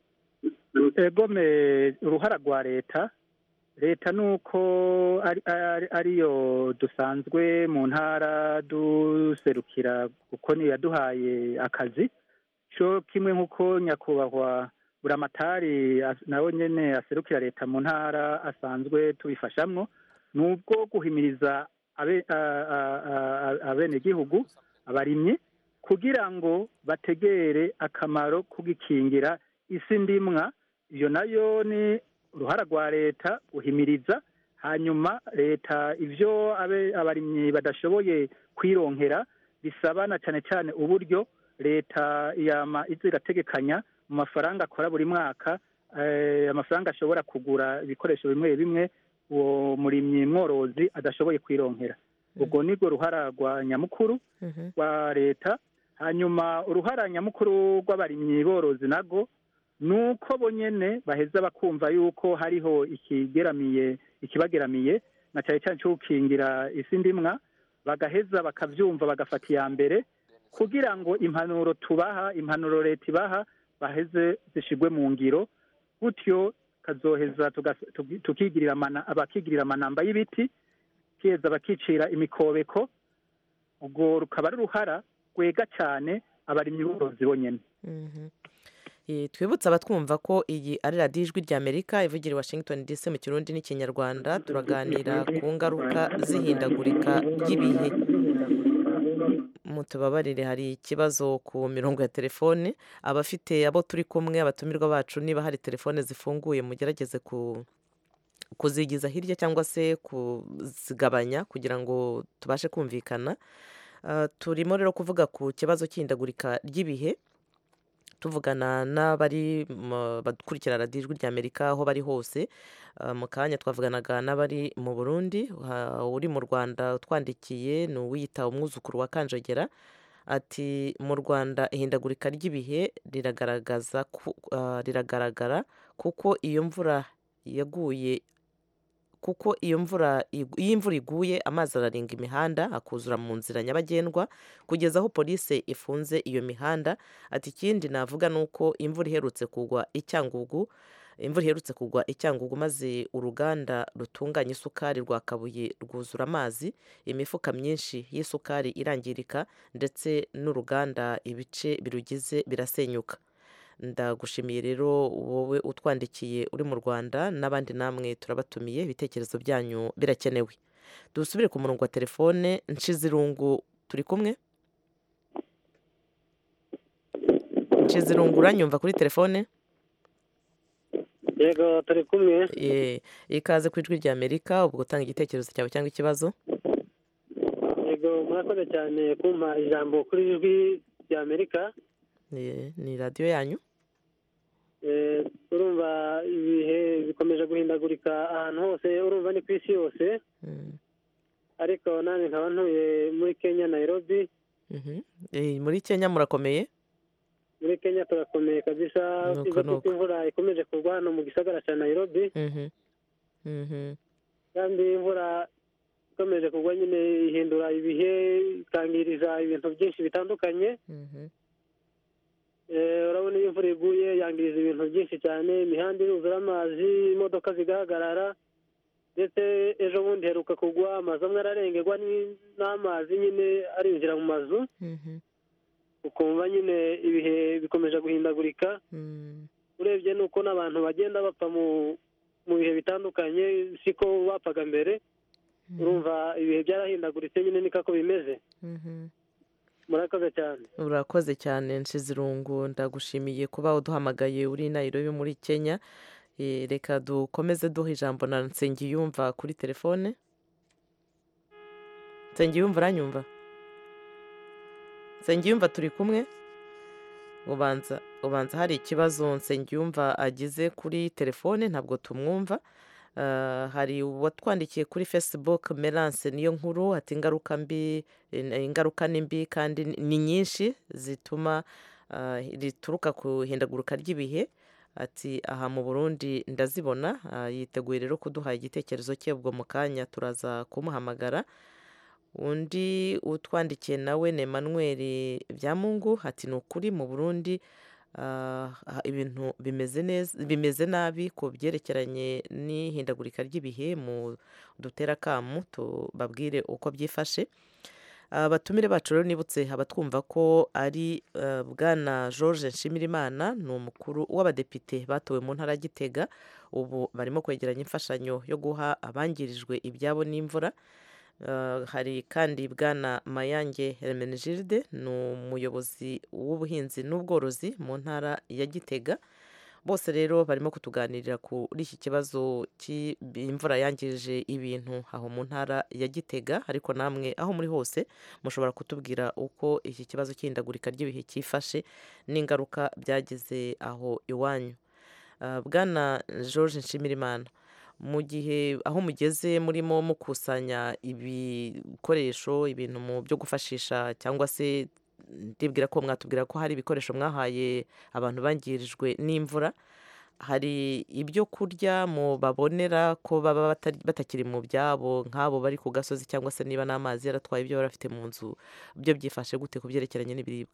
n'ubuhe egome uruhara rwa leta leta ni uko ari- ari- ariyo dusanzwe mu ntara duserukira kuko niyo yaduhaye akazi cyo kimwe nk'uko nyakubahwa buramatari as- nawe nyene aserukira leta mu ntara asanzwe tubifashamwo ni ubwo guhimiriza abe- a- a- a- abenegihugu abarimyi kugira ngo bategere akamaro ko gukingira isi ndimwa iyo nayo ni uruhara rwa leta guhimiriza hanyuma leta ivyo abe abarimyi badashoboye kwironkera bisaba na cyane cyane uburyo leta yama iza irategekanya mu mafaranga akora buri mwaka eh, amafaranga ashobora kugura ibikoresho bimwe bimwe uwo murimyi mworozi adashoboye kwironkera ubwo nirwo ruhara rwa nyamukuru rwa leta hanyuma uruhara nyamukuru rw'abarimyi borozi nago ni uko bonyene baheza bakumva yuko hariho ikigeramiye ikibageramiye na cyane cyane cyo gukingira isi ndimwa bagaheza bakavyumva bagafata iya mbere kugira ngo impanuro tubaha impanuro leta ibaha baheze zishigwe mu ngiro gutyo kazoheza tugas- tugi- tukigirira amana- abakigirira amanamba y'ibiti kiheza bakicira imikobeko ubwo rukaba ari uruhara rwega cyane abarimyi borozi bonyene Mhm. Eh, twibutse abatwumva ko iyi ari radiyo ijwi ry'amerika ivugira i washington dc mu kirundi n'ikinyarwanda turaganira ku ngaruka z'ihindagurika ry'ibihe mutubabarire hari ikibazo ku mirongo ya telefone abafite abo turi kumwe abatumirwa bacu niba hari telefone zifunguye mugerageze ku kuzigiza hirya cyangwa se kuzigabanya kugira ngo tubashe kumvikana Ah, turimo rero kuvuga ku kibazo cy'ihindagurika ry'ibihe tuvugana n'abari mu- bakurikira radiyo ijwi ry'amerika aho bari hose Ah, mu kanya twavuganaga n'abari mu burundi ha- uri mu rwanda utwandikiye ni uwiyita umwuzukuru wa kanjogera ati mu rwanda ihindagurika ry'ibihe riragaragaza ku- ah, riragaragara kuko iyo mvura yaguye kuko iyo mvura igu- iyo imvura iguye amazi ararenga imihanda akuzura mu nzira nyabagendwa kugeza aho polisi ifunze iyo mihanda ati ikindi navuga ni uko imvura iherutse kugwa icyangugu imvura iherutse kugwa icyangugu maze uruganda rutunganya isukari rwa kabuye rwuzura amazi imifuka myinshi y'isukari irangirika ndetse n'uruganda ibice birugize birasenyuka ndagushimiye rero wowe utwandikiye uri mu rwanda n'abandi namwe turabatumiye ibitekerezo byanyu birakenewe dusubire ku murongo wa telefone nshizirungu turi kumwe nshizirungu uranyumva kuri telefone yego turi kumwe Ye, ikaze ku ijwi rya amerika ubwo utanga igitekerezo cyawe cyangwa ikibazo yego murakoze cyane kumpa ijambo kuri ijwi rya amerika Ye, ni radiyo yanyu Eh, urumva ibihe bikomeje guhindagurika ahantu hose urumva ni ku isi yose ariko nanjye nkaba ntuye muri kenya nairobi Mhm. Eh, muri kenya murakomeye muri kenya turakomeye kabisa Nuko, izo nuko. kuko imvura ikomeje kugwa hano mu gisagara cya nairobi Mhm. Mhm. kandi imvura ikomeje kugwa nyine ihindura ibihe ikangiriza ibintu byinshi bitandukanye Mhm. Eh, urabona iyo imvura iguye yangiriza ibintu byinshi cyane imihanda iruzura amazi imodoka zigahagarara ndetse ejo bundi heruka kugwa amazu amwe ararengerwa ni- n'amazi nyine arinjira mu mazu ukumva nyine ibihe bikomeje guhindagurika urebye nuko n'abantu bagenda bapfa mu mu bihe bitandukanye siko bapfaga mbere urumva ibihe byarahindaguritse nyine niko ako bimeze murakoze cyane urakoze cyane nshizirungu ndagushimiye kuba uduhamagaye uri i Nairobi muri kenya Eh, reka dukomeze duha ijambo na nsengiyumva kuri telefone nsengiyumva uranyumva nsengiyumva turi kumwe ubanza ubanza hari ikibazo nsengiyumva agize kuri telefone ntabwo tumwumva Ah, hari uwatwandikiye kuri facebook merance niyo nkuru ati ingaruka mbi eh, ingaruka ni mbi kandi ni nyinshi zituma ah, rituruka ku ihindagurika ry'ibihe ati aha mu burundi ndazibona Ah, yiteguye rero kuduha igitekerezo cye ubwo mu kanya turaza kumuhamagara undi utwandikiye nawe ni emmanuel byamungu ati ni ukuri mu burundi ah, ah, ibintu bimeze neza bimeze nabi ku byerekeranye n'ihindagurika ry'ibihe mu dutera akamu tubabwire uko byifashe abatumire bacu rero nibutse abatwumva ko ari eh, bwana george nshimirimana ni umukuru w'abadepite batowe mu ntara ya gitega ubu barimo kwegeranya imfashanyo yo guha abangirijwe ibyabo n'imvura Uh, hari kandi bwana mayange hermenegilde ni umuyobozi w'ubuhinzi n'ubworozi mu ntara ya gitega bose rero barimo kutuganirira kuri iki kibazo cy'imvura yangije ibintu aho mu ntara ya gitega ariko namwe aho muri hose mushobora kutubwira uko iki kibazo cy'ihindagurika ry'ibihe cyifashe n'ingaruka byagize aho iwanyu Uh, bwana george nshimirimana mu gihe aho mugeze murimo mukusanya ibikoresho ibintu mu byo gufashisha cyangwa se ndibwira ko mwatubwira ko hari ibikoresho mwahaye abantu bangirijwe n'imvura hari ibyo kurya mu babonera ko baba batari- batakiri mu byabo nk'abo bari ku gasozi cyangwa se niba n'amazi yaratwaye ibyo bari bafite mu nzu byo byifashe gute ku byerekeranye n'ibiribwa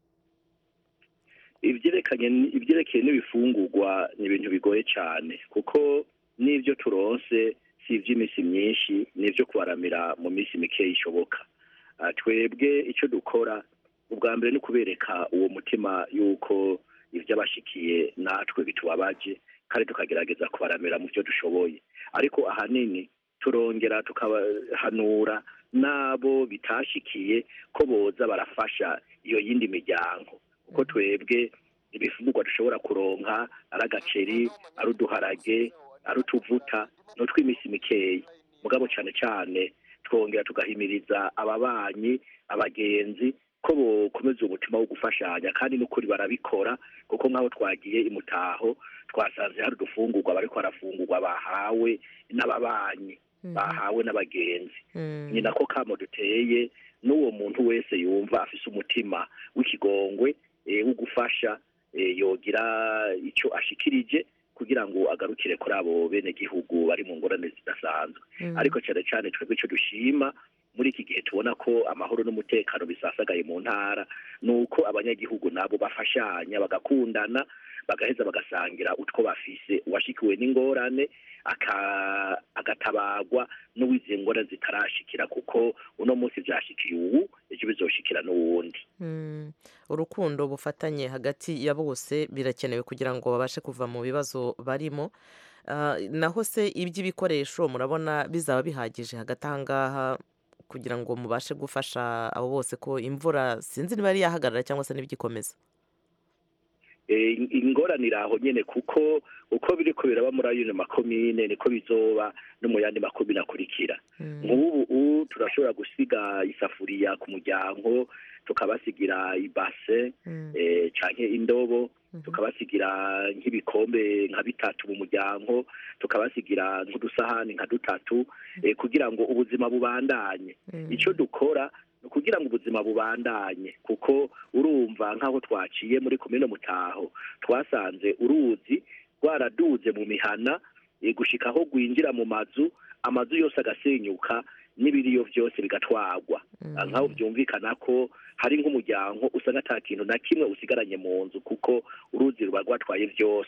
ibyerekanye ibyerekeye n'ibifungurwa ni ibintu bigoye cyane kuko n'ibyo turonse si iby'iminsi myinshi ni ibyo kubaramira mu minsi mike ishoboka Ah, twebwe icyo dukora ubwa mbere ni ukubereka uwo mutima y'uko iby'abashikiye natwe bitubabaje kandi tukagerageza kubaramira mu byo dushoboye ariko ahanini turongera tukabahanura n'abo bitashikiye ko boza barafasha iyo yindi miryango kuko twebwe ibifungurwa dushobora kuronka ari agaceri ari uduharage ari utuvuta ni utw'iminsi mikeya mugabo cyane cyane twongera tugahimiriza ababanyi abagenzi ko bokomeza umutima wo gufashanya kandi n'ukuri barabikora kuko nk'aho twagiye imutaho twasanze hari udufungurwa bariko barafungurwa bahawe n'ababanyi bahawe n'abagenzi ni nako kamo duteye n'uwo muntu wese yumva afise umutima w'ikigongwe eh, wo gufasha eh, yogira icyo ashikirije kugira ngo agarukire kuri abo bene gihugu bari mu ngorane zidasanzwe Mm. ariko cyane cyane twebwe icyo dushima muri iki gihe tubona ko amahoro n'umutekano bisasagaye mu ntara ni uko abanyagihugu nabo bafashanya bagakundana bagaheza bagasangira utwo bafise uwashikiwe n'ingorane aka- agatabagwa n'uwiziye ngorane zitarashikira kuko uno munsi byashikiye ubu ejo bizoshikira n'uwundi Mm, urukundo bufatanye hagati ya bose birakenewe kugira ngo babashe kuva mu bibazo barimo Ah, naho se iby'ibikoresho murabona bizaba bihagije hagati aha ngaha kugira ngo mubashe gufasha abo bose ko imvura sinzi niba yari yahagarara cyangwa se n'ibigikomeza Eh, in- ingorane iri aho nyene kuko uko biri ko biraba muri ayo makomine niko bizoba no mu yandi makomine akurikira nk'ubu ubu turashobora gusiga isafuriya ku muryango tukabasigira ibase eh, canke indobo tukabasigira nk'ibikombe nka bitatu mu muryango tukabasigira nk'udusahani nka dutatu eh, kugira ngo ubuzima bubandanye icyo dukora ni ukugira ngo ubuzima bubandanye kuko urumva nk'aho twaciye muri komine mutaho twasanze uruzi rwaraduze mu mihana eh, gushika aho rwinjira mu mazu amazu yose agasenyuka n'ibiriyo byose bigatwagwa Ah, nk'aho byumvikana ko hari nk'umuryango usanga ata kintu na kimwe usigaranye mu nzu kuko uruzi ruba rwatwaye byose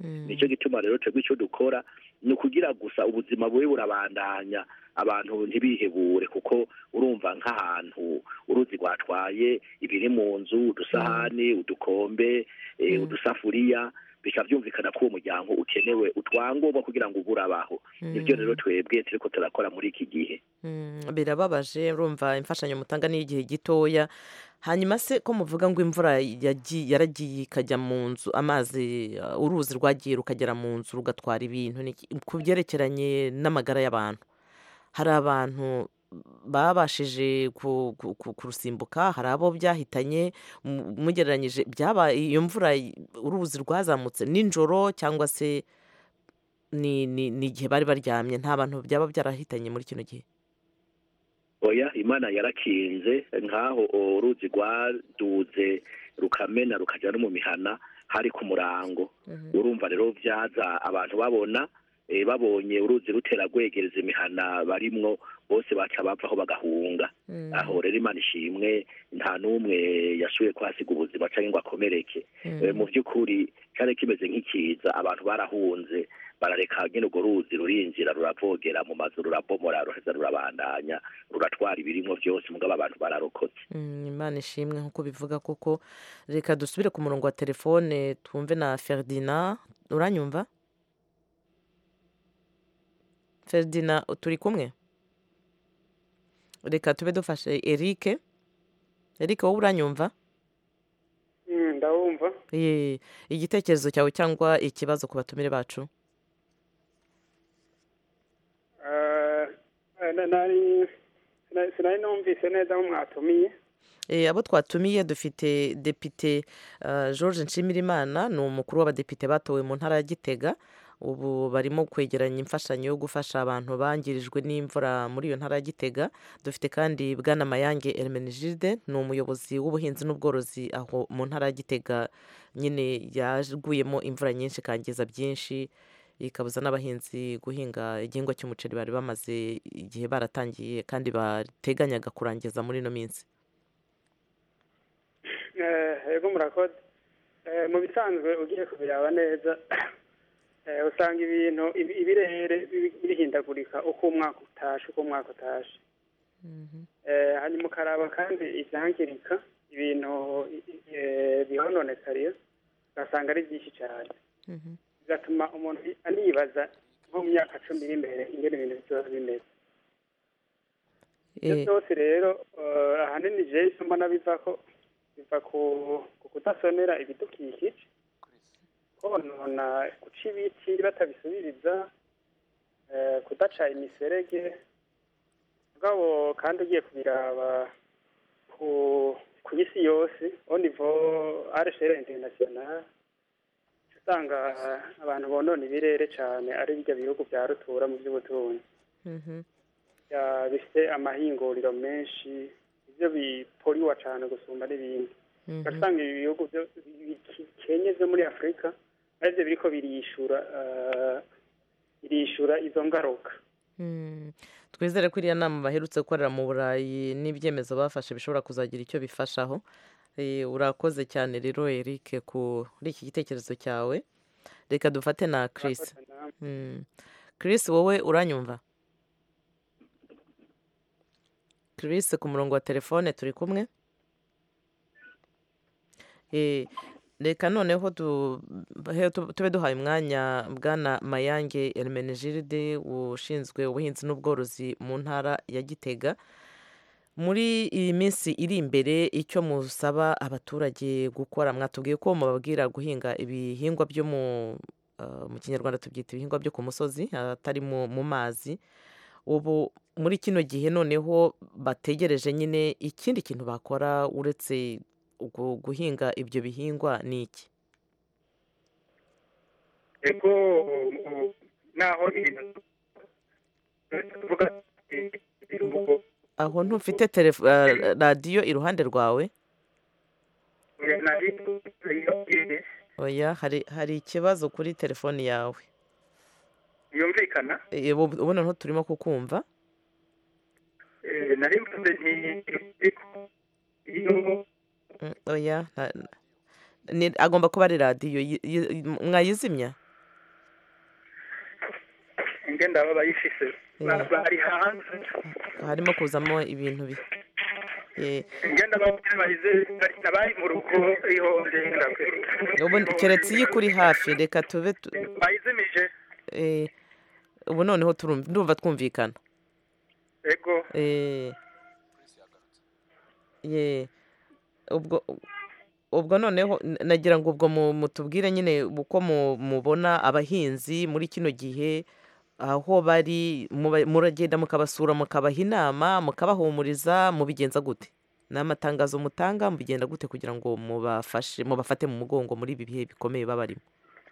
nicyo gituma rero twebwe icyo dukora ni ukugira gusa ubuzima bube burabandanya abantu ntibihebure kuko urumva nk'ahantu uruzi rwatwaye ibiri mu nzu udusahani udukombe eh, udusafuriya bikaba byumvikana ko uwo muryango ukenewe utwangombwa kugira ngo ube urabaho nibyo rero twebwe turiko turakora muri iki gihe Mm, birababaje urumva imfashanyo mutanga ni igihe gitoya hanyuma se ko muvuga ngo imvura yagiye- yaragiye ikajya mu nzu amazi uh, uruzi rwagiye rukagera mu nzu rugatwara ibintu Ni iki- ku byerekeranye n'amagara y'abantu hari abantu babashije ku- ku- ku- kurusimbuka hari abo byahitanye mu- mugereranyije byaba iyo mvura y- uruzi rwazamutse nijoro cyangwa se ni ni ni igihe bari baryamye nta bantu byaba byarahitanye muri kino gihe oya imana yarakinze nk'aho uruzi rwaduze rukamena rukajya no mu mihana hari ku murango urumva rero byaza abantu babona eh, babonye uruzi rutera rwegereza imihana barimwo bose baca bavaho bagahunga aho rero imana ishimwe nta n'umwe yashoboye kuhasiga ubuzima cyangwa ngo akomereke Eh, mu by'ukuri cyari kimeze nk'ikiza abantu barahunze barareka nyine urwo ruzi rurinjira ruravogera mu mazu rurabomora ruheza rurabandanya ruratwara ibirimo byose mugabo abantu bararokotse Mm, imana ishimwe nk'uko bivuga koko reka dusubire ku murongo wa telefone twumve na ferdinand uranyumva ferdinand turi kumwe reka tube dufashe eric eric wowe uranyumva Mm, ndawumva Ye, igitekerezo cyawe cyangwa ikibazo ku batumire bacu Eh, eh, na- nari sina- sinari numvise neza aho mwatumiye Eh, abo twatumiye dufite depite uh, george nshimirimana ni umukuru w'abadepite batowe mu ntara ya gitega ubu barimo kwegeranya imfashanyo yo gufasha abantu bangirijwe n'imvura muri iyo ntara ya gitega dufite kandi bwana mayange hermenegilde ni umuyobozi w'ubuhinzi n'ubworozi aho mu ntara ya gitega nyine yaguyemo imvura nyinshi ikangiza byinshi ikabuza n'abahinzi guhinga igihingwa cy'umuceri bari bamaze igihe baratangiye kandi bateganyaga kurangiza muri ino minsi Eh, yego murakoze Eh, mu bisanzwe ugiye kubiraba neza eh, usanga ibintu ibi- ibirere bi- bihindagurika uko umwaka utashe uko umwaka utashe Eh, hanyuma ukaraba kandi ibyangirika ibintu eh, bihononekariye ugasanga ari byinshi cyane bigatuma umuntu anibaza nko mu myaka cumi iri imbere ingene ibintu bizoba bimeze ibyo Eh, byose rero eh, ahanini jewe icyo mbona biva ko biva ku ku kudasonera ibidukikije konona guca ibiti batabisubiriza eh, kudaca imiserege mugabo kandi ugiye kubiraba ku ku isi yose au niveau à l'échelle internationale usanga abantu bonona ibirere cyane ari bijya bihugu bya rutura mu by'ubutunzi mhm. ya- bifite amahinguriro menshi ibyo biporiwa cyane gusumba n'ibindi Mhm. ugasanga ibi bihugu byo bikenye byo muri afurika aribyo biriko birishura eh, birishura izo ngaruka Mm. twizere ko iriya nama baherutse gukorera mu burayi n'ibyemezo bafashe bishobora kuzagira icyo bifashaho Eh, urakoze cyane rero eric kuri iki gitekerezo cyawe reka dufate na chris Mm. chris wowe uranyumva chris ku murongo wa telefone turi kumwe Eh, reka noneho tu- he- tu- tube duhaye umwanya bwana mayange hermenegilde ushinzwe ubuhinzi n'ubworozi mu ntara ya gitega muri iyi minsi iri imbere icyo musaba abaturage gukora mwatubwiye ko mubabwira guhinga ibihingwa byo mu uh, mu kinyarwanda tubyita ibihingwa byo ku musozi atari mu mu mazi ubu muri kino gihe noneho bategereje nyine ikindi kintu bakora uretse ugu- guhinga ibyo bihingwa ni iki ego naho ibintu tuvuga ibiruhuko aho ntufite telefo- uh, radiyo iruhande rwawe nari oya hari hari ikibazo kuri telefoni yawe yumvikana Eh, ubu ubu noneho turimo kukumva Eh, nari mvuze nti iyo Mm, oya nta- ni- agomba kuba ari radiyo yi- yi- mwayizimya ngenda baba bayifise ba- bari hanze harimo kuzamo ibintu bi Eh, ngenda baba bahize bari mu rugo ihonje ubu keretse iyo ikuri hafi reka tube tu- bayizimije eh, ubu noneho turumva ndumva twumvikana ego Eh, ye ubwo ubwo noneho n- nagira ngo ubwo mu- mutubwire nyine uko mu- mubona abahinzi muri kino gihe aho bari muba- muragenda mukabasura mukabaha inama mukabahumuriza mubigenza gute ni amatangazo mutanga mubigenda gute kugira ngo mubafashe mubafate mu mugongo muri ibi bihe bikomeye baba barimo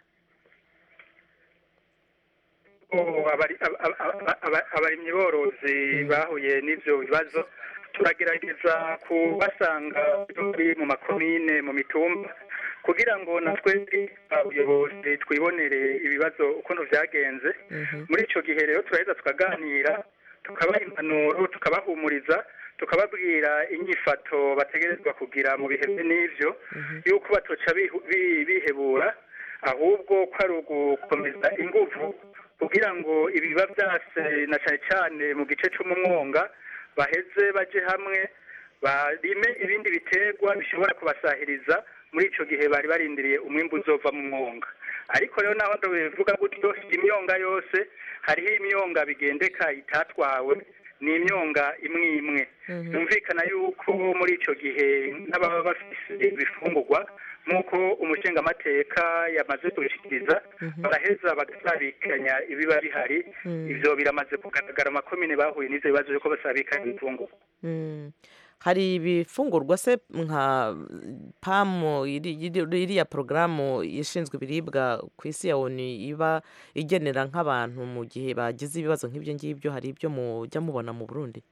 Oh, abari- aba- aba- aba- abarimyi borozi bahuye n'ivyo bibazo turagerageza kubasanga turi mu makomine mu mitumba kugira ngo natwe abayobozi twibonere ibibazo ukuntu vyagenze muri ico gihe rero turaheza tukaganira tukabaha impanuro tukabahumuriza tukababwira inyifato bategerezwa kugira mu bihe bye n'ivyo yuko batoca bihu- bi- bihebura ahubwo ko ari ugukomeza inguvu kugira ngo ibiba byase na cyane cyane mu gice cy'umwonga baheze baje hamwe barime ibindi biterwa bishobora kubasahiriza muri ico gihe bari barindiriye umwimbu uzova mu mwonga ariko rero naho ndabivuga gutyo imyonga yose hariho imyonga bigendeka itatwawe ni imyonga imwe imwe yumvikana yuko muri ico gihe n'ababa bafise ibifungurwa nk'uko umushingamateka yamaze kubishikiriza baraheza bagasabikanya ibiba bihari ivyo biramaze kugaragara amakomine bahuye n'ivyo bibazo yuko basabikanya ibifungurwa Mm. hari ibifungurwa se nka pamu iri- iri- iriya porogaramu ishinzwe ibiribwa ku isi ya onu iba igenera nk'abantu mu gihe bagize ibibazo nk'ibyo ngibyo hari ibyo mujya mubona mu burundi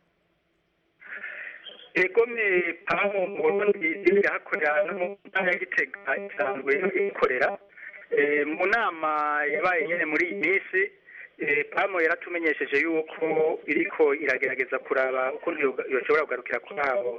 egome pamu mu burundi irahakorera no mu ntara ya gitega isanzwe ikorera Eh, mu nama yabaye nyene muri iyi minsi eh, pamu yaratumenyesheje yuko iriko iragerageza kuraba ukuntu yoga- yoshobora kugarukira kuri abo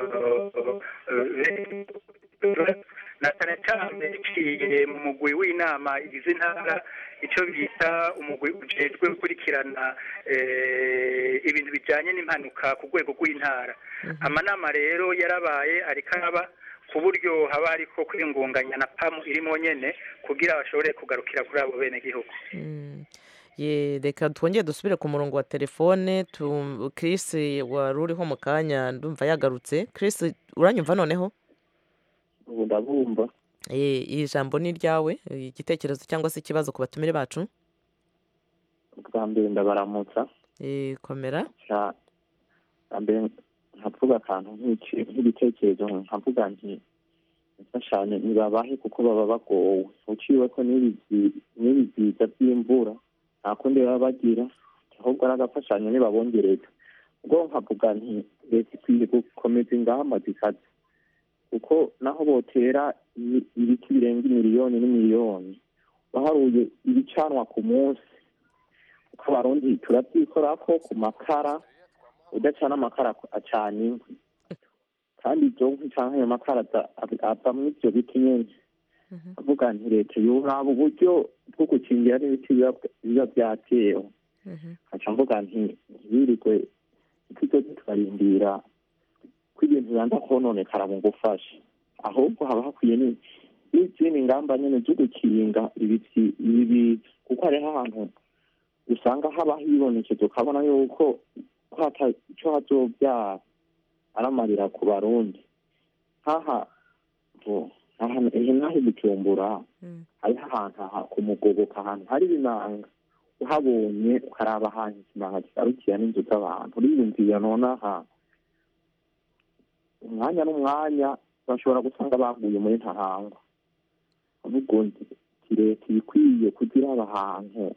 eh, eh, na cyane cyane biciye mu mugwi w'inama igize intara icyo bita umugwi ujejwe gukurikirana eh, ibintu bijyanye n'impanuka ku rwego rw'intara amanama rero yarabaye ariko araba ku buryo haba hariko kwiyungunganya na pamu irimo nyene kugira bashobore kugarukira kuri abo bene gihugu Mm. Ye, reka twongere dusubire ku murongo wa telefone tu- Chris wari uriho mu kanya ndumva yagarutse Chris uranyumva noneho ubu ndabumva Eh, iri jambo ni iryawe igitekerezo cyangwa se ikibazo ku batumire bacu bwa mbere ndabaramutsa Eh, komera cya bwa mbere nkavuga akantu nk'iki- nk'igitekerezo nkavuga nti imfashanyo ntibabahe kuko baba bagowe uciwe ko n'ibi byi- n'ibi byiza by'imvura nta kundi baba bagira ahubwo ari agafashanyo ntibabongereza ubwo nkavuga nti leta ikwiye gukomeza ingamba zikaze kuko naho botera ibi- ibiti birenga imiliyoni n'imiliyoni baharuye ibicanwa ku munsi kuko abarundi turabyikorako ku makara udacana amakara acana inkwi kandi ibyo nkwi canke ayo makara aza- ava- avamwo ivyo biti nyene avuga nti leta yoraba uburyo bwo gukingira n'ibiti biba biba vyatewe nkaca mvuga nti ntibirirwe ntituzoze turarindira ko ibintu bibanza kononekara mu gufasha ahubwo haba hakwiye ni- n'izindi ngamba nyene zo gukinga ibiti ibi kuko hariho ahantu usanga haba hibonekeza ukabona yuko ko hata- ico hazobyara aramarira ku barundi haha bo aha ehe naho i bujumbura hariho ahantu aha ku mugoboka ahantu hari ibimanga uhabonye ukaraba ahantu ikimanga kigarukira n'inzu z'abantu uriyumvira nonaha umwanya n'umwanya bashobora gusanga baguye muri ntahangwa ahubwo nti leta ibikwiye kugira aba hantu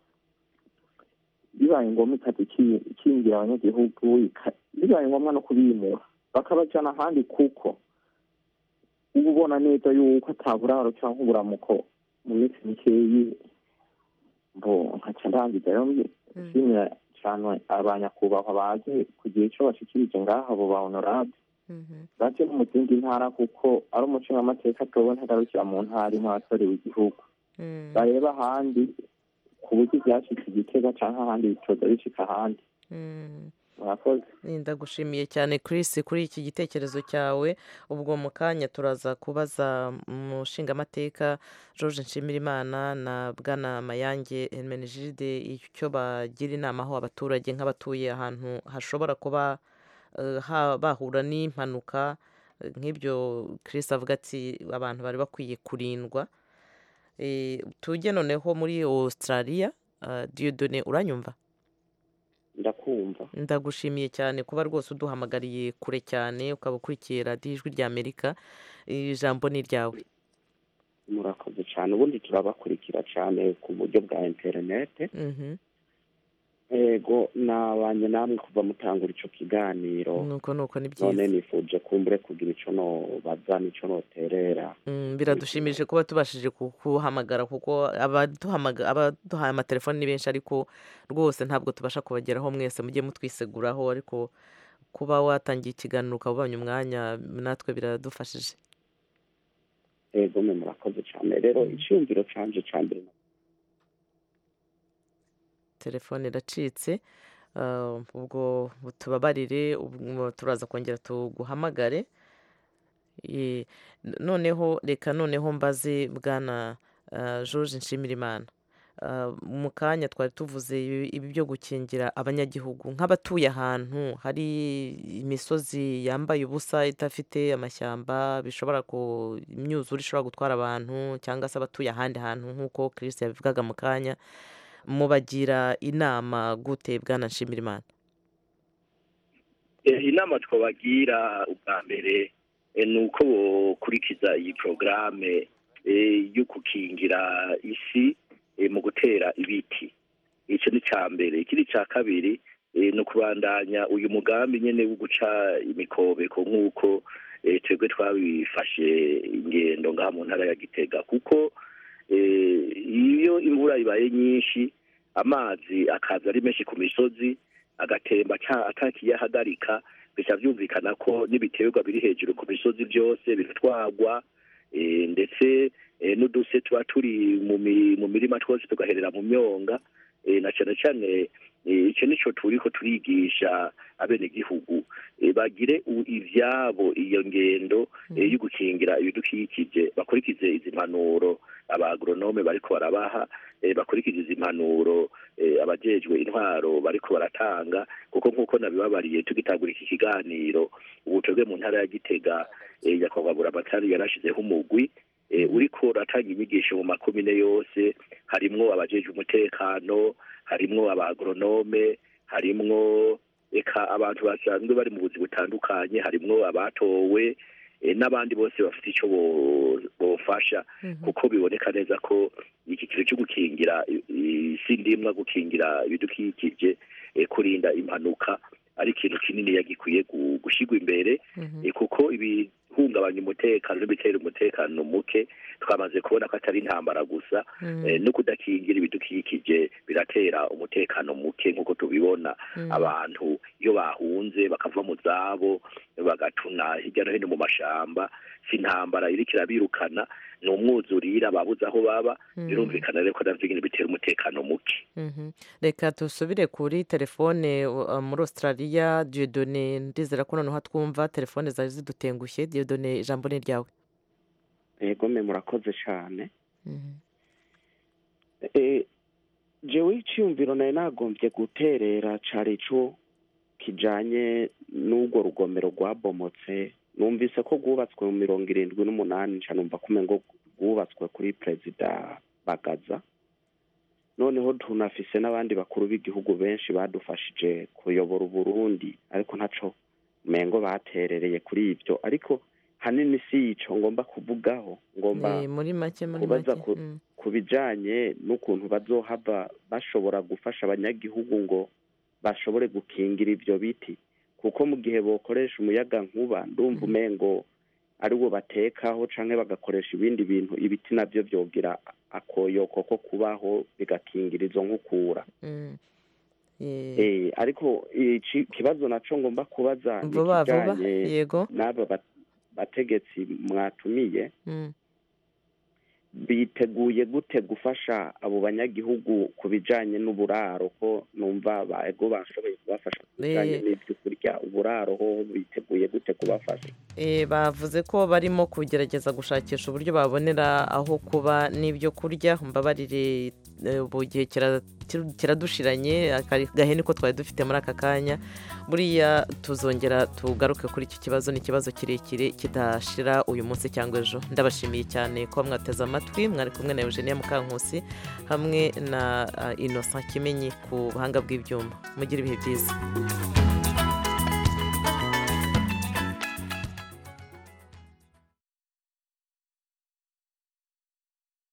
bibaye ngombwa ikaza iki- ikingira abanyagihugu ika- bibaye ngombwa no kubimura bakabajana ahandi kuko uba ubona neza yuko ataburaro cyangwa uburamuko mu minsi mikeyi mbo nkaca ndangiza rero nshimira cyane abanyakubahwa baje kugira ico bashikirije ngaha abo ba honorable baje no mu zindi ntara kuko ari umushingamateka atowe ntagarukira mu ntara imwe watorewe igihugu bareba ahandi ku buryo ibyashitse igitega cyangwa ahandi bitoza bishika ahandi Mm. murakoze ndagushimiye cyane Chris kuri iki gitekerezo cyawe ubwo mu kanya turaza kubaza umushingamateka George Nshimirimana na bwana Mayange Hermenegilde icyo bagira inama aho abaturage nk'abatuye ahantu hashobora kuba eh, ha- bahura n'impanuka eh, nk'ibyo Chris avuga ati abantu bari bakwiye kurindwa Eh, tujye noneho muri Australia uh, Dieudonné uranyumva ndakumva ndagushimiye cyane kuba rwose uduhamagariye kure cyane ukaba ukurikiye radiyo ijwi rya amerika ijambo ni iryawe murakoze cyane ubundi turabakurikira cyane ku buryo bwa interinete Mhm. ego nabanye namwe kuva mutangura ico kiganiro nuko nuko ni none byiza nifuje kumbure kugira ico nobaza n'ico noterera Mm, biradushimije kuba tubashije kuhamagara kuko abaduhamaga- abaduhaye amatelefoni ni benshi ariko rwose ntabwo tubasha kubageraho mwese mujye mutwiseguraho ariko kuba watangiye ikiganiro ukaba ubonye umwanya natwe biradufashije ego mwe murakoze cyane rero icyumviro canje ca mbere telefone iracitse Ah, ubwo tubabarire ubwo turaza kongera tuguhamagare Eh, n- noneho reka noneho mbaze bwana ah, george nshimirimana Ah, mu kanya twari tuvuze ibi ibi byo gukingira abanyagihugu nk'abatuye ahantu hari imisozi yambaye ubusa idafite amashyamba bishobora ku imyuzure ishobora gutwara abantu cyangwa se abatuye ahandi hantu nk'uko Chris yabivugaga mu kanya mubagira inama gute bwana nshimirimana Eh, inama twabagira ubwa mbere eh, ni uko bokurikiza iyi porogaramu yo gukingira isi eh, mu gutera ibiti icyo ni icya mbere ikindi cya kabiri eh, ni ukubandanya uyu mugambi nyine wo guca imikobeko nk'uko eh, twebwe twabifashe ingendo ngaha mu ntara ya gitega kuko eh, iyo imvura ibaye nyinshi amazi akaza ari menshi ku misozi agatemba ata- atakiyahagarika bica byumvikana ko n'ibiterwa biri hejuru ku misozi byose biratwagwa eh, ndetse eh, n'uduse tuba turi mu mi- mu mirima twose tugaherera mu myonga eh, na cyane cyane eh, icyo nico turiko turigisha abenegihugu eh, bagire u- ivyabo iyo ngendo eh, yo gukingira ibidukikije bakurikize izi mpanuro abaagronome bariko barabaha eh, bakurikize izi mpanuro eh, abajejwe intwaro bariko baratanga kuko nk'uko nabibabariye tugitangura iki kiganiro ubu twebwe mu ntara ya gitega eh, nyakubahwa buramatari yarashizeho umugwi eh, uriko uratanga inyigisho mu makomine yose harimwo abajejwe umutekano harimwo abaagronome harimwo eka abantu basanzwe bari mu buzi butandukanye harimwo abatowe eh, n'abandi bose bafite icyo bo- bofasha kuko biboneka neza ko iki kintu cyo gukingira i- isi ndimwa gukingira ibidukikije eh, kurinda impanuka ari ikintu kinini yagikwiye gu- gushyirwa imbere eh, kuko ibihungabanya umutekano n'ibitera umutekano muke twamaze kubona ko atari intambara gusa Mm. eh, no kudakingira ibidukikije biratera umutekano muke nk'uko tubibona Mm. abantu iyo bahunze bakava mu zabo bagatuna hirya no hino mu mashamba si intambara iriko irabirukana ni umwuzurira babuze aho baba Mm. birumvikana rero ko navyo nyene bitera umutekano muke Mhm. reka dusubire kuri telefone uh, muri australia diodone ndizera ko noneho twumva telefone zari zidutengushye diodone ijambo ni ryawe ego mwe murakoze cyane Mhm. Eh, jewe icyumviro nari nagombye guterera cari ico kijanye n'urwo rugomero rwabomotse numvise ko rwubatswe mu mirongo irindwi n'umunani nca numva ko umengo rwubatswe kuri perezida bagaza noneho tunafise n'abandi bakuru b'igihugu benshi badufashije kuyobora uburundi ariko ntaco umengo baterereye kuri ibyo ariko hanini si ico ngomba kuvugaho ngomba Eh, muri make muri kubaza make ku- Mm. ku bijanye n'ukuntu bazohava bashobora gufasha abanyagihugu ngo bashobore gukingira ivyo biti kuko mu gihe bokoresha umuyaga nkuba ndumva umengo ari wo batekaho canke bagakoresha ibindi bintu ibiti navyo vyogira akoyoko ko kubaho bigakingira izo nkukura Mm. Eh, Eh, ariko iki kibazo naco ngomba kubaza ni vuba vuba ikijanye yego n'aba bat- bategetsi mwatumiye Mm. biteguye gute gufasha abo banyagihugu ku bijanye n'uburaro ko numva baego bashoboye kubafasha ku bijanye Eh. n'ibyo kurya uburaro ho biteguye gute kubafasha Eh, bavuze ko barimo kugerageza gushakisha uburyo babonera aho kuba n'ibyo kurya mbabarire eh, ubu gihe kira- kir- kiradushiranye akari gahene ko twari dufite muri aka kanya buriya tuzongera tugaruke kuri iki kibazo ni ikibazo kirekire kidashira uyu munsi cyangwa ejo ndabashimiye cyane kuba mwateze amatwi mwari kumwe na Eugenia Mukankusi hamwe na ah, Innocent Kimenyi ku buhanga bw'ibyuma mugire ibihe byiza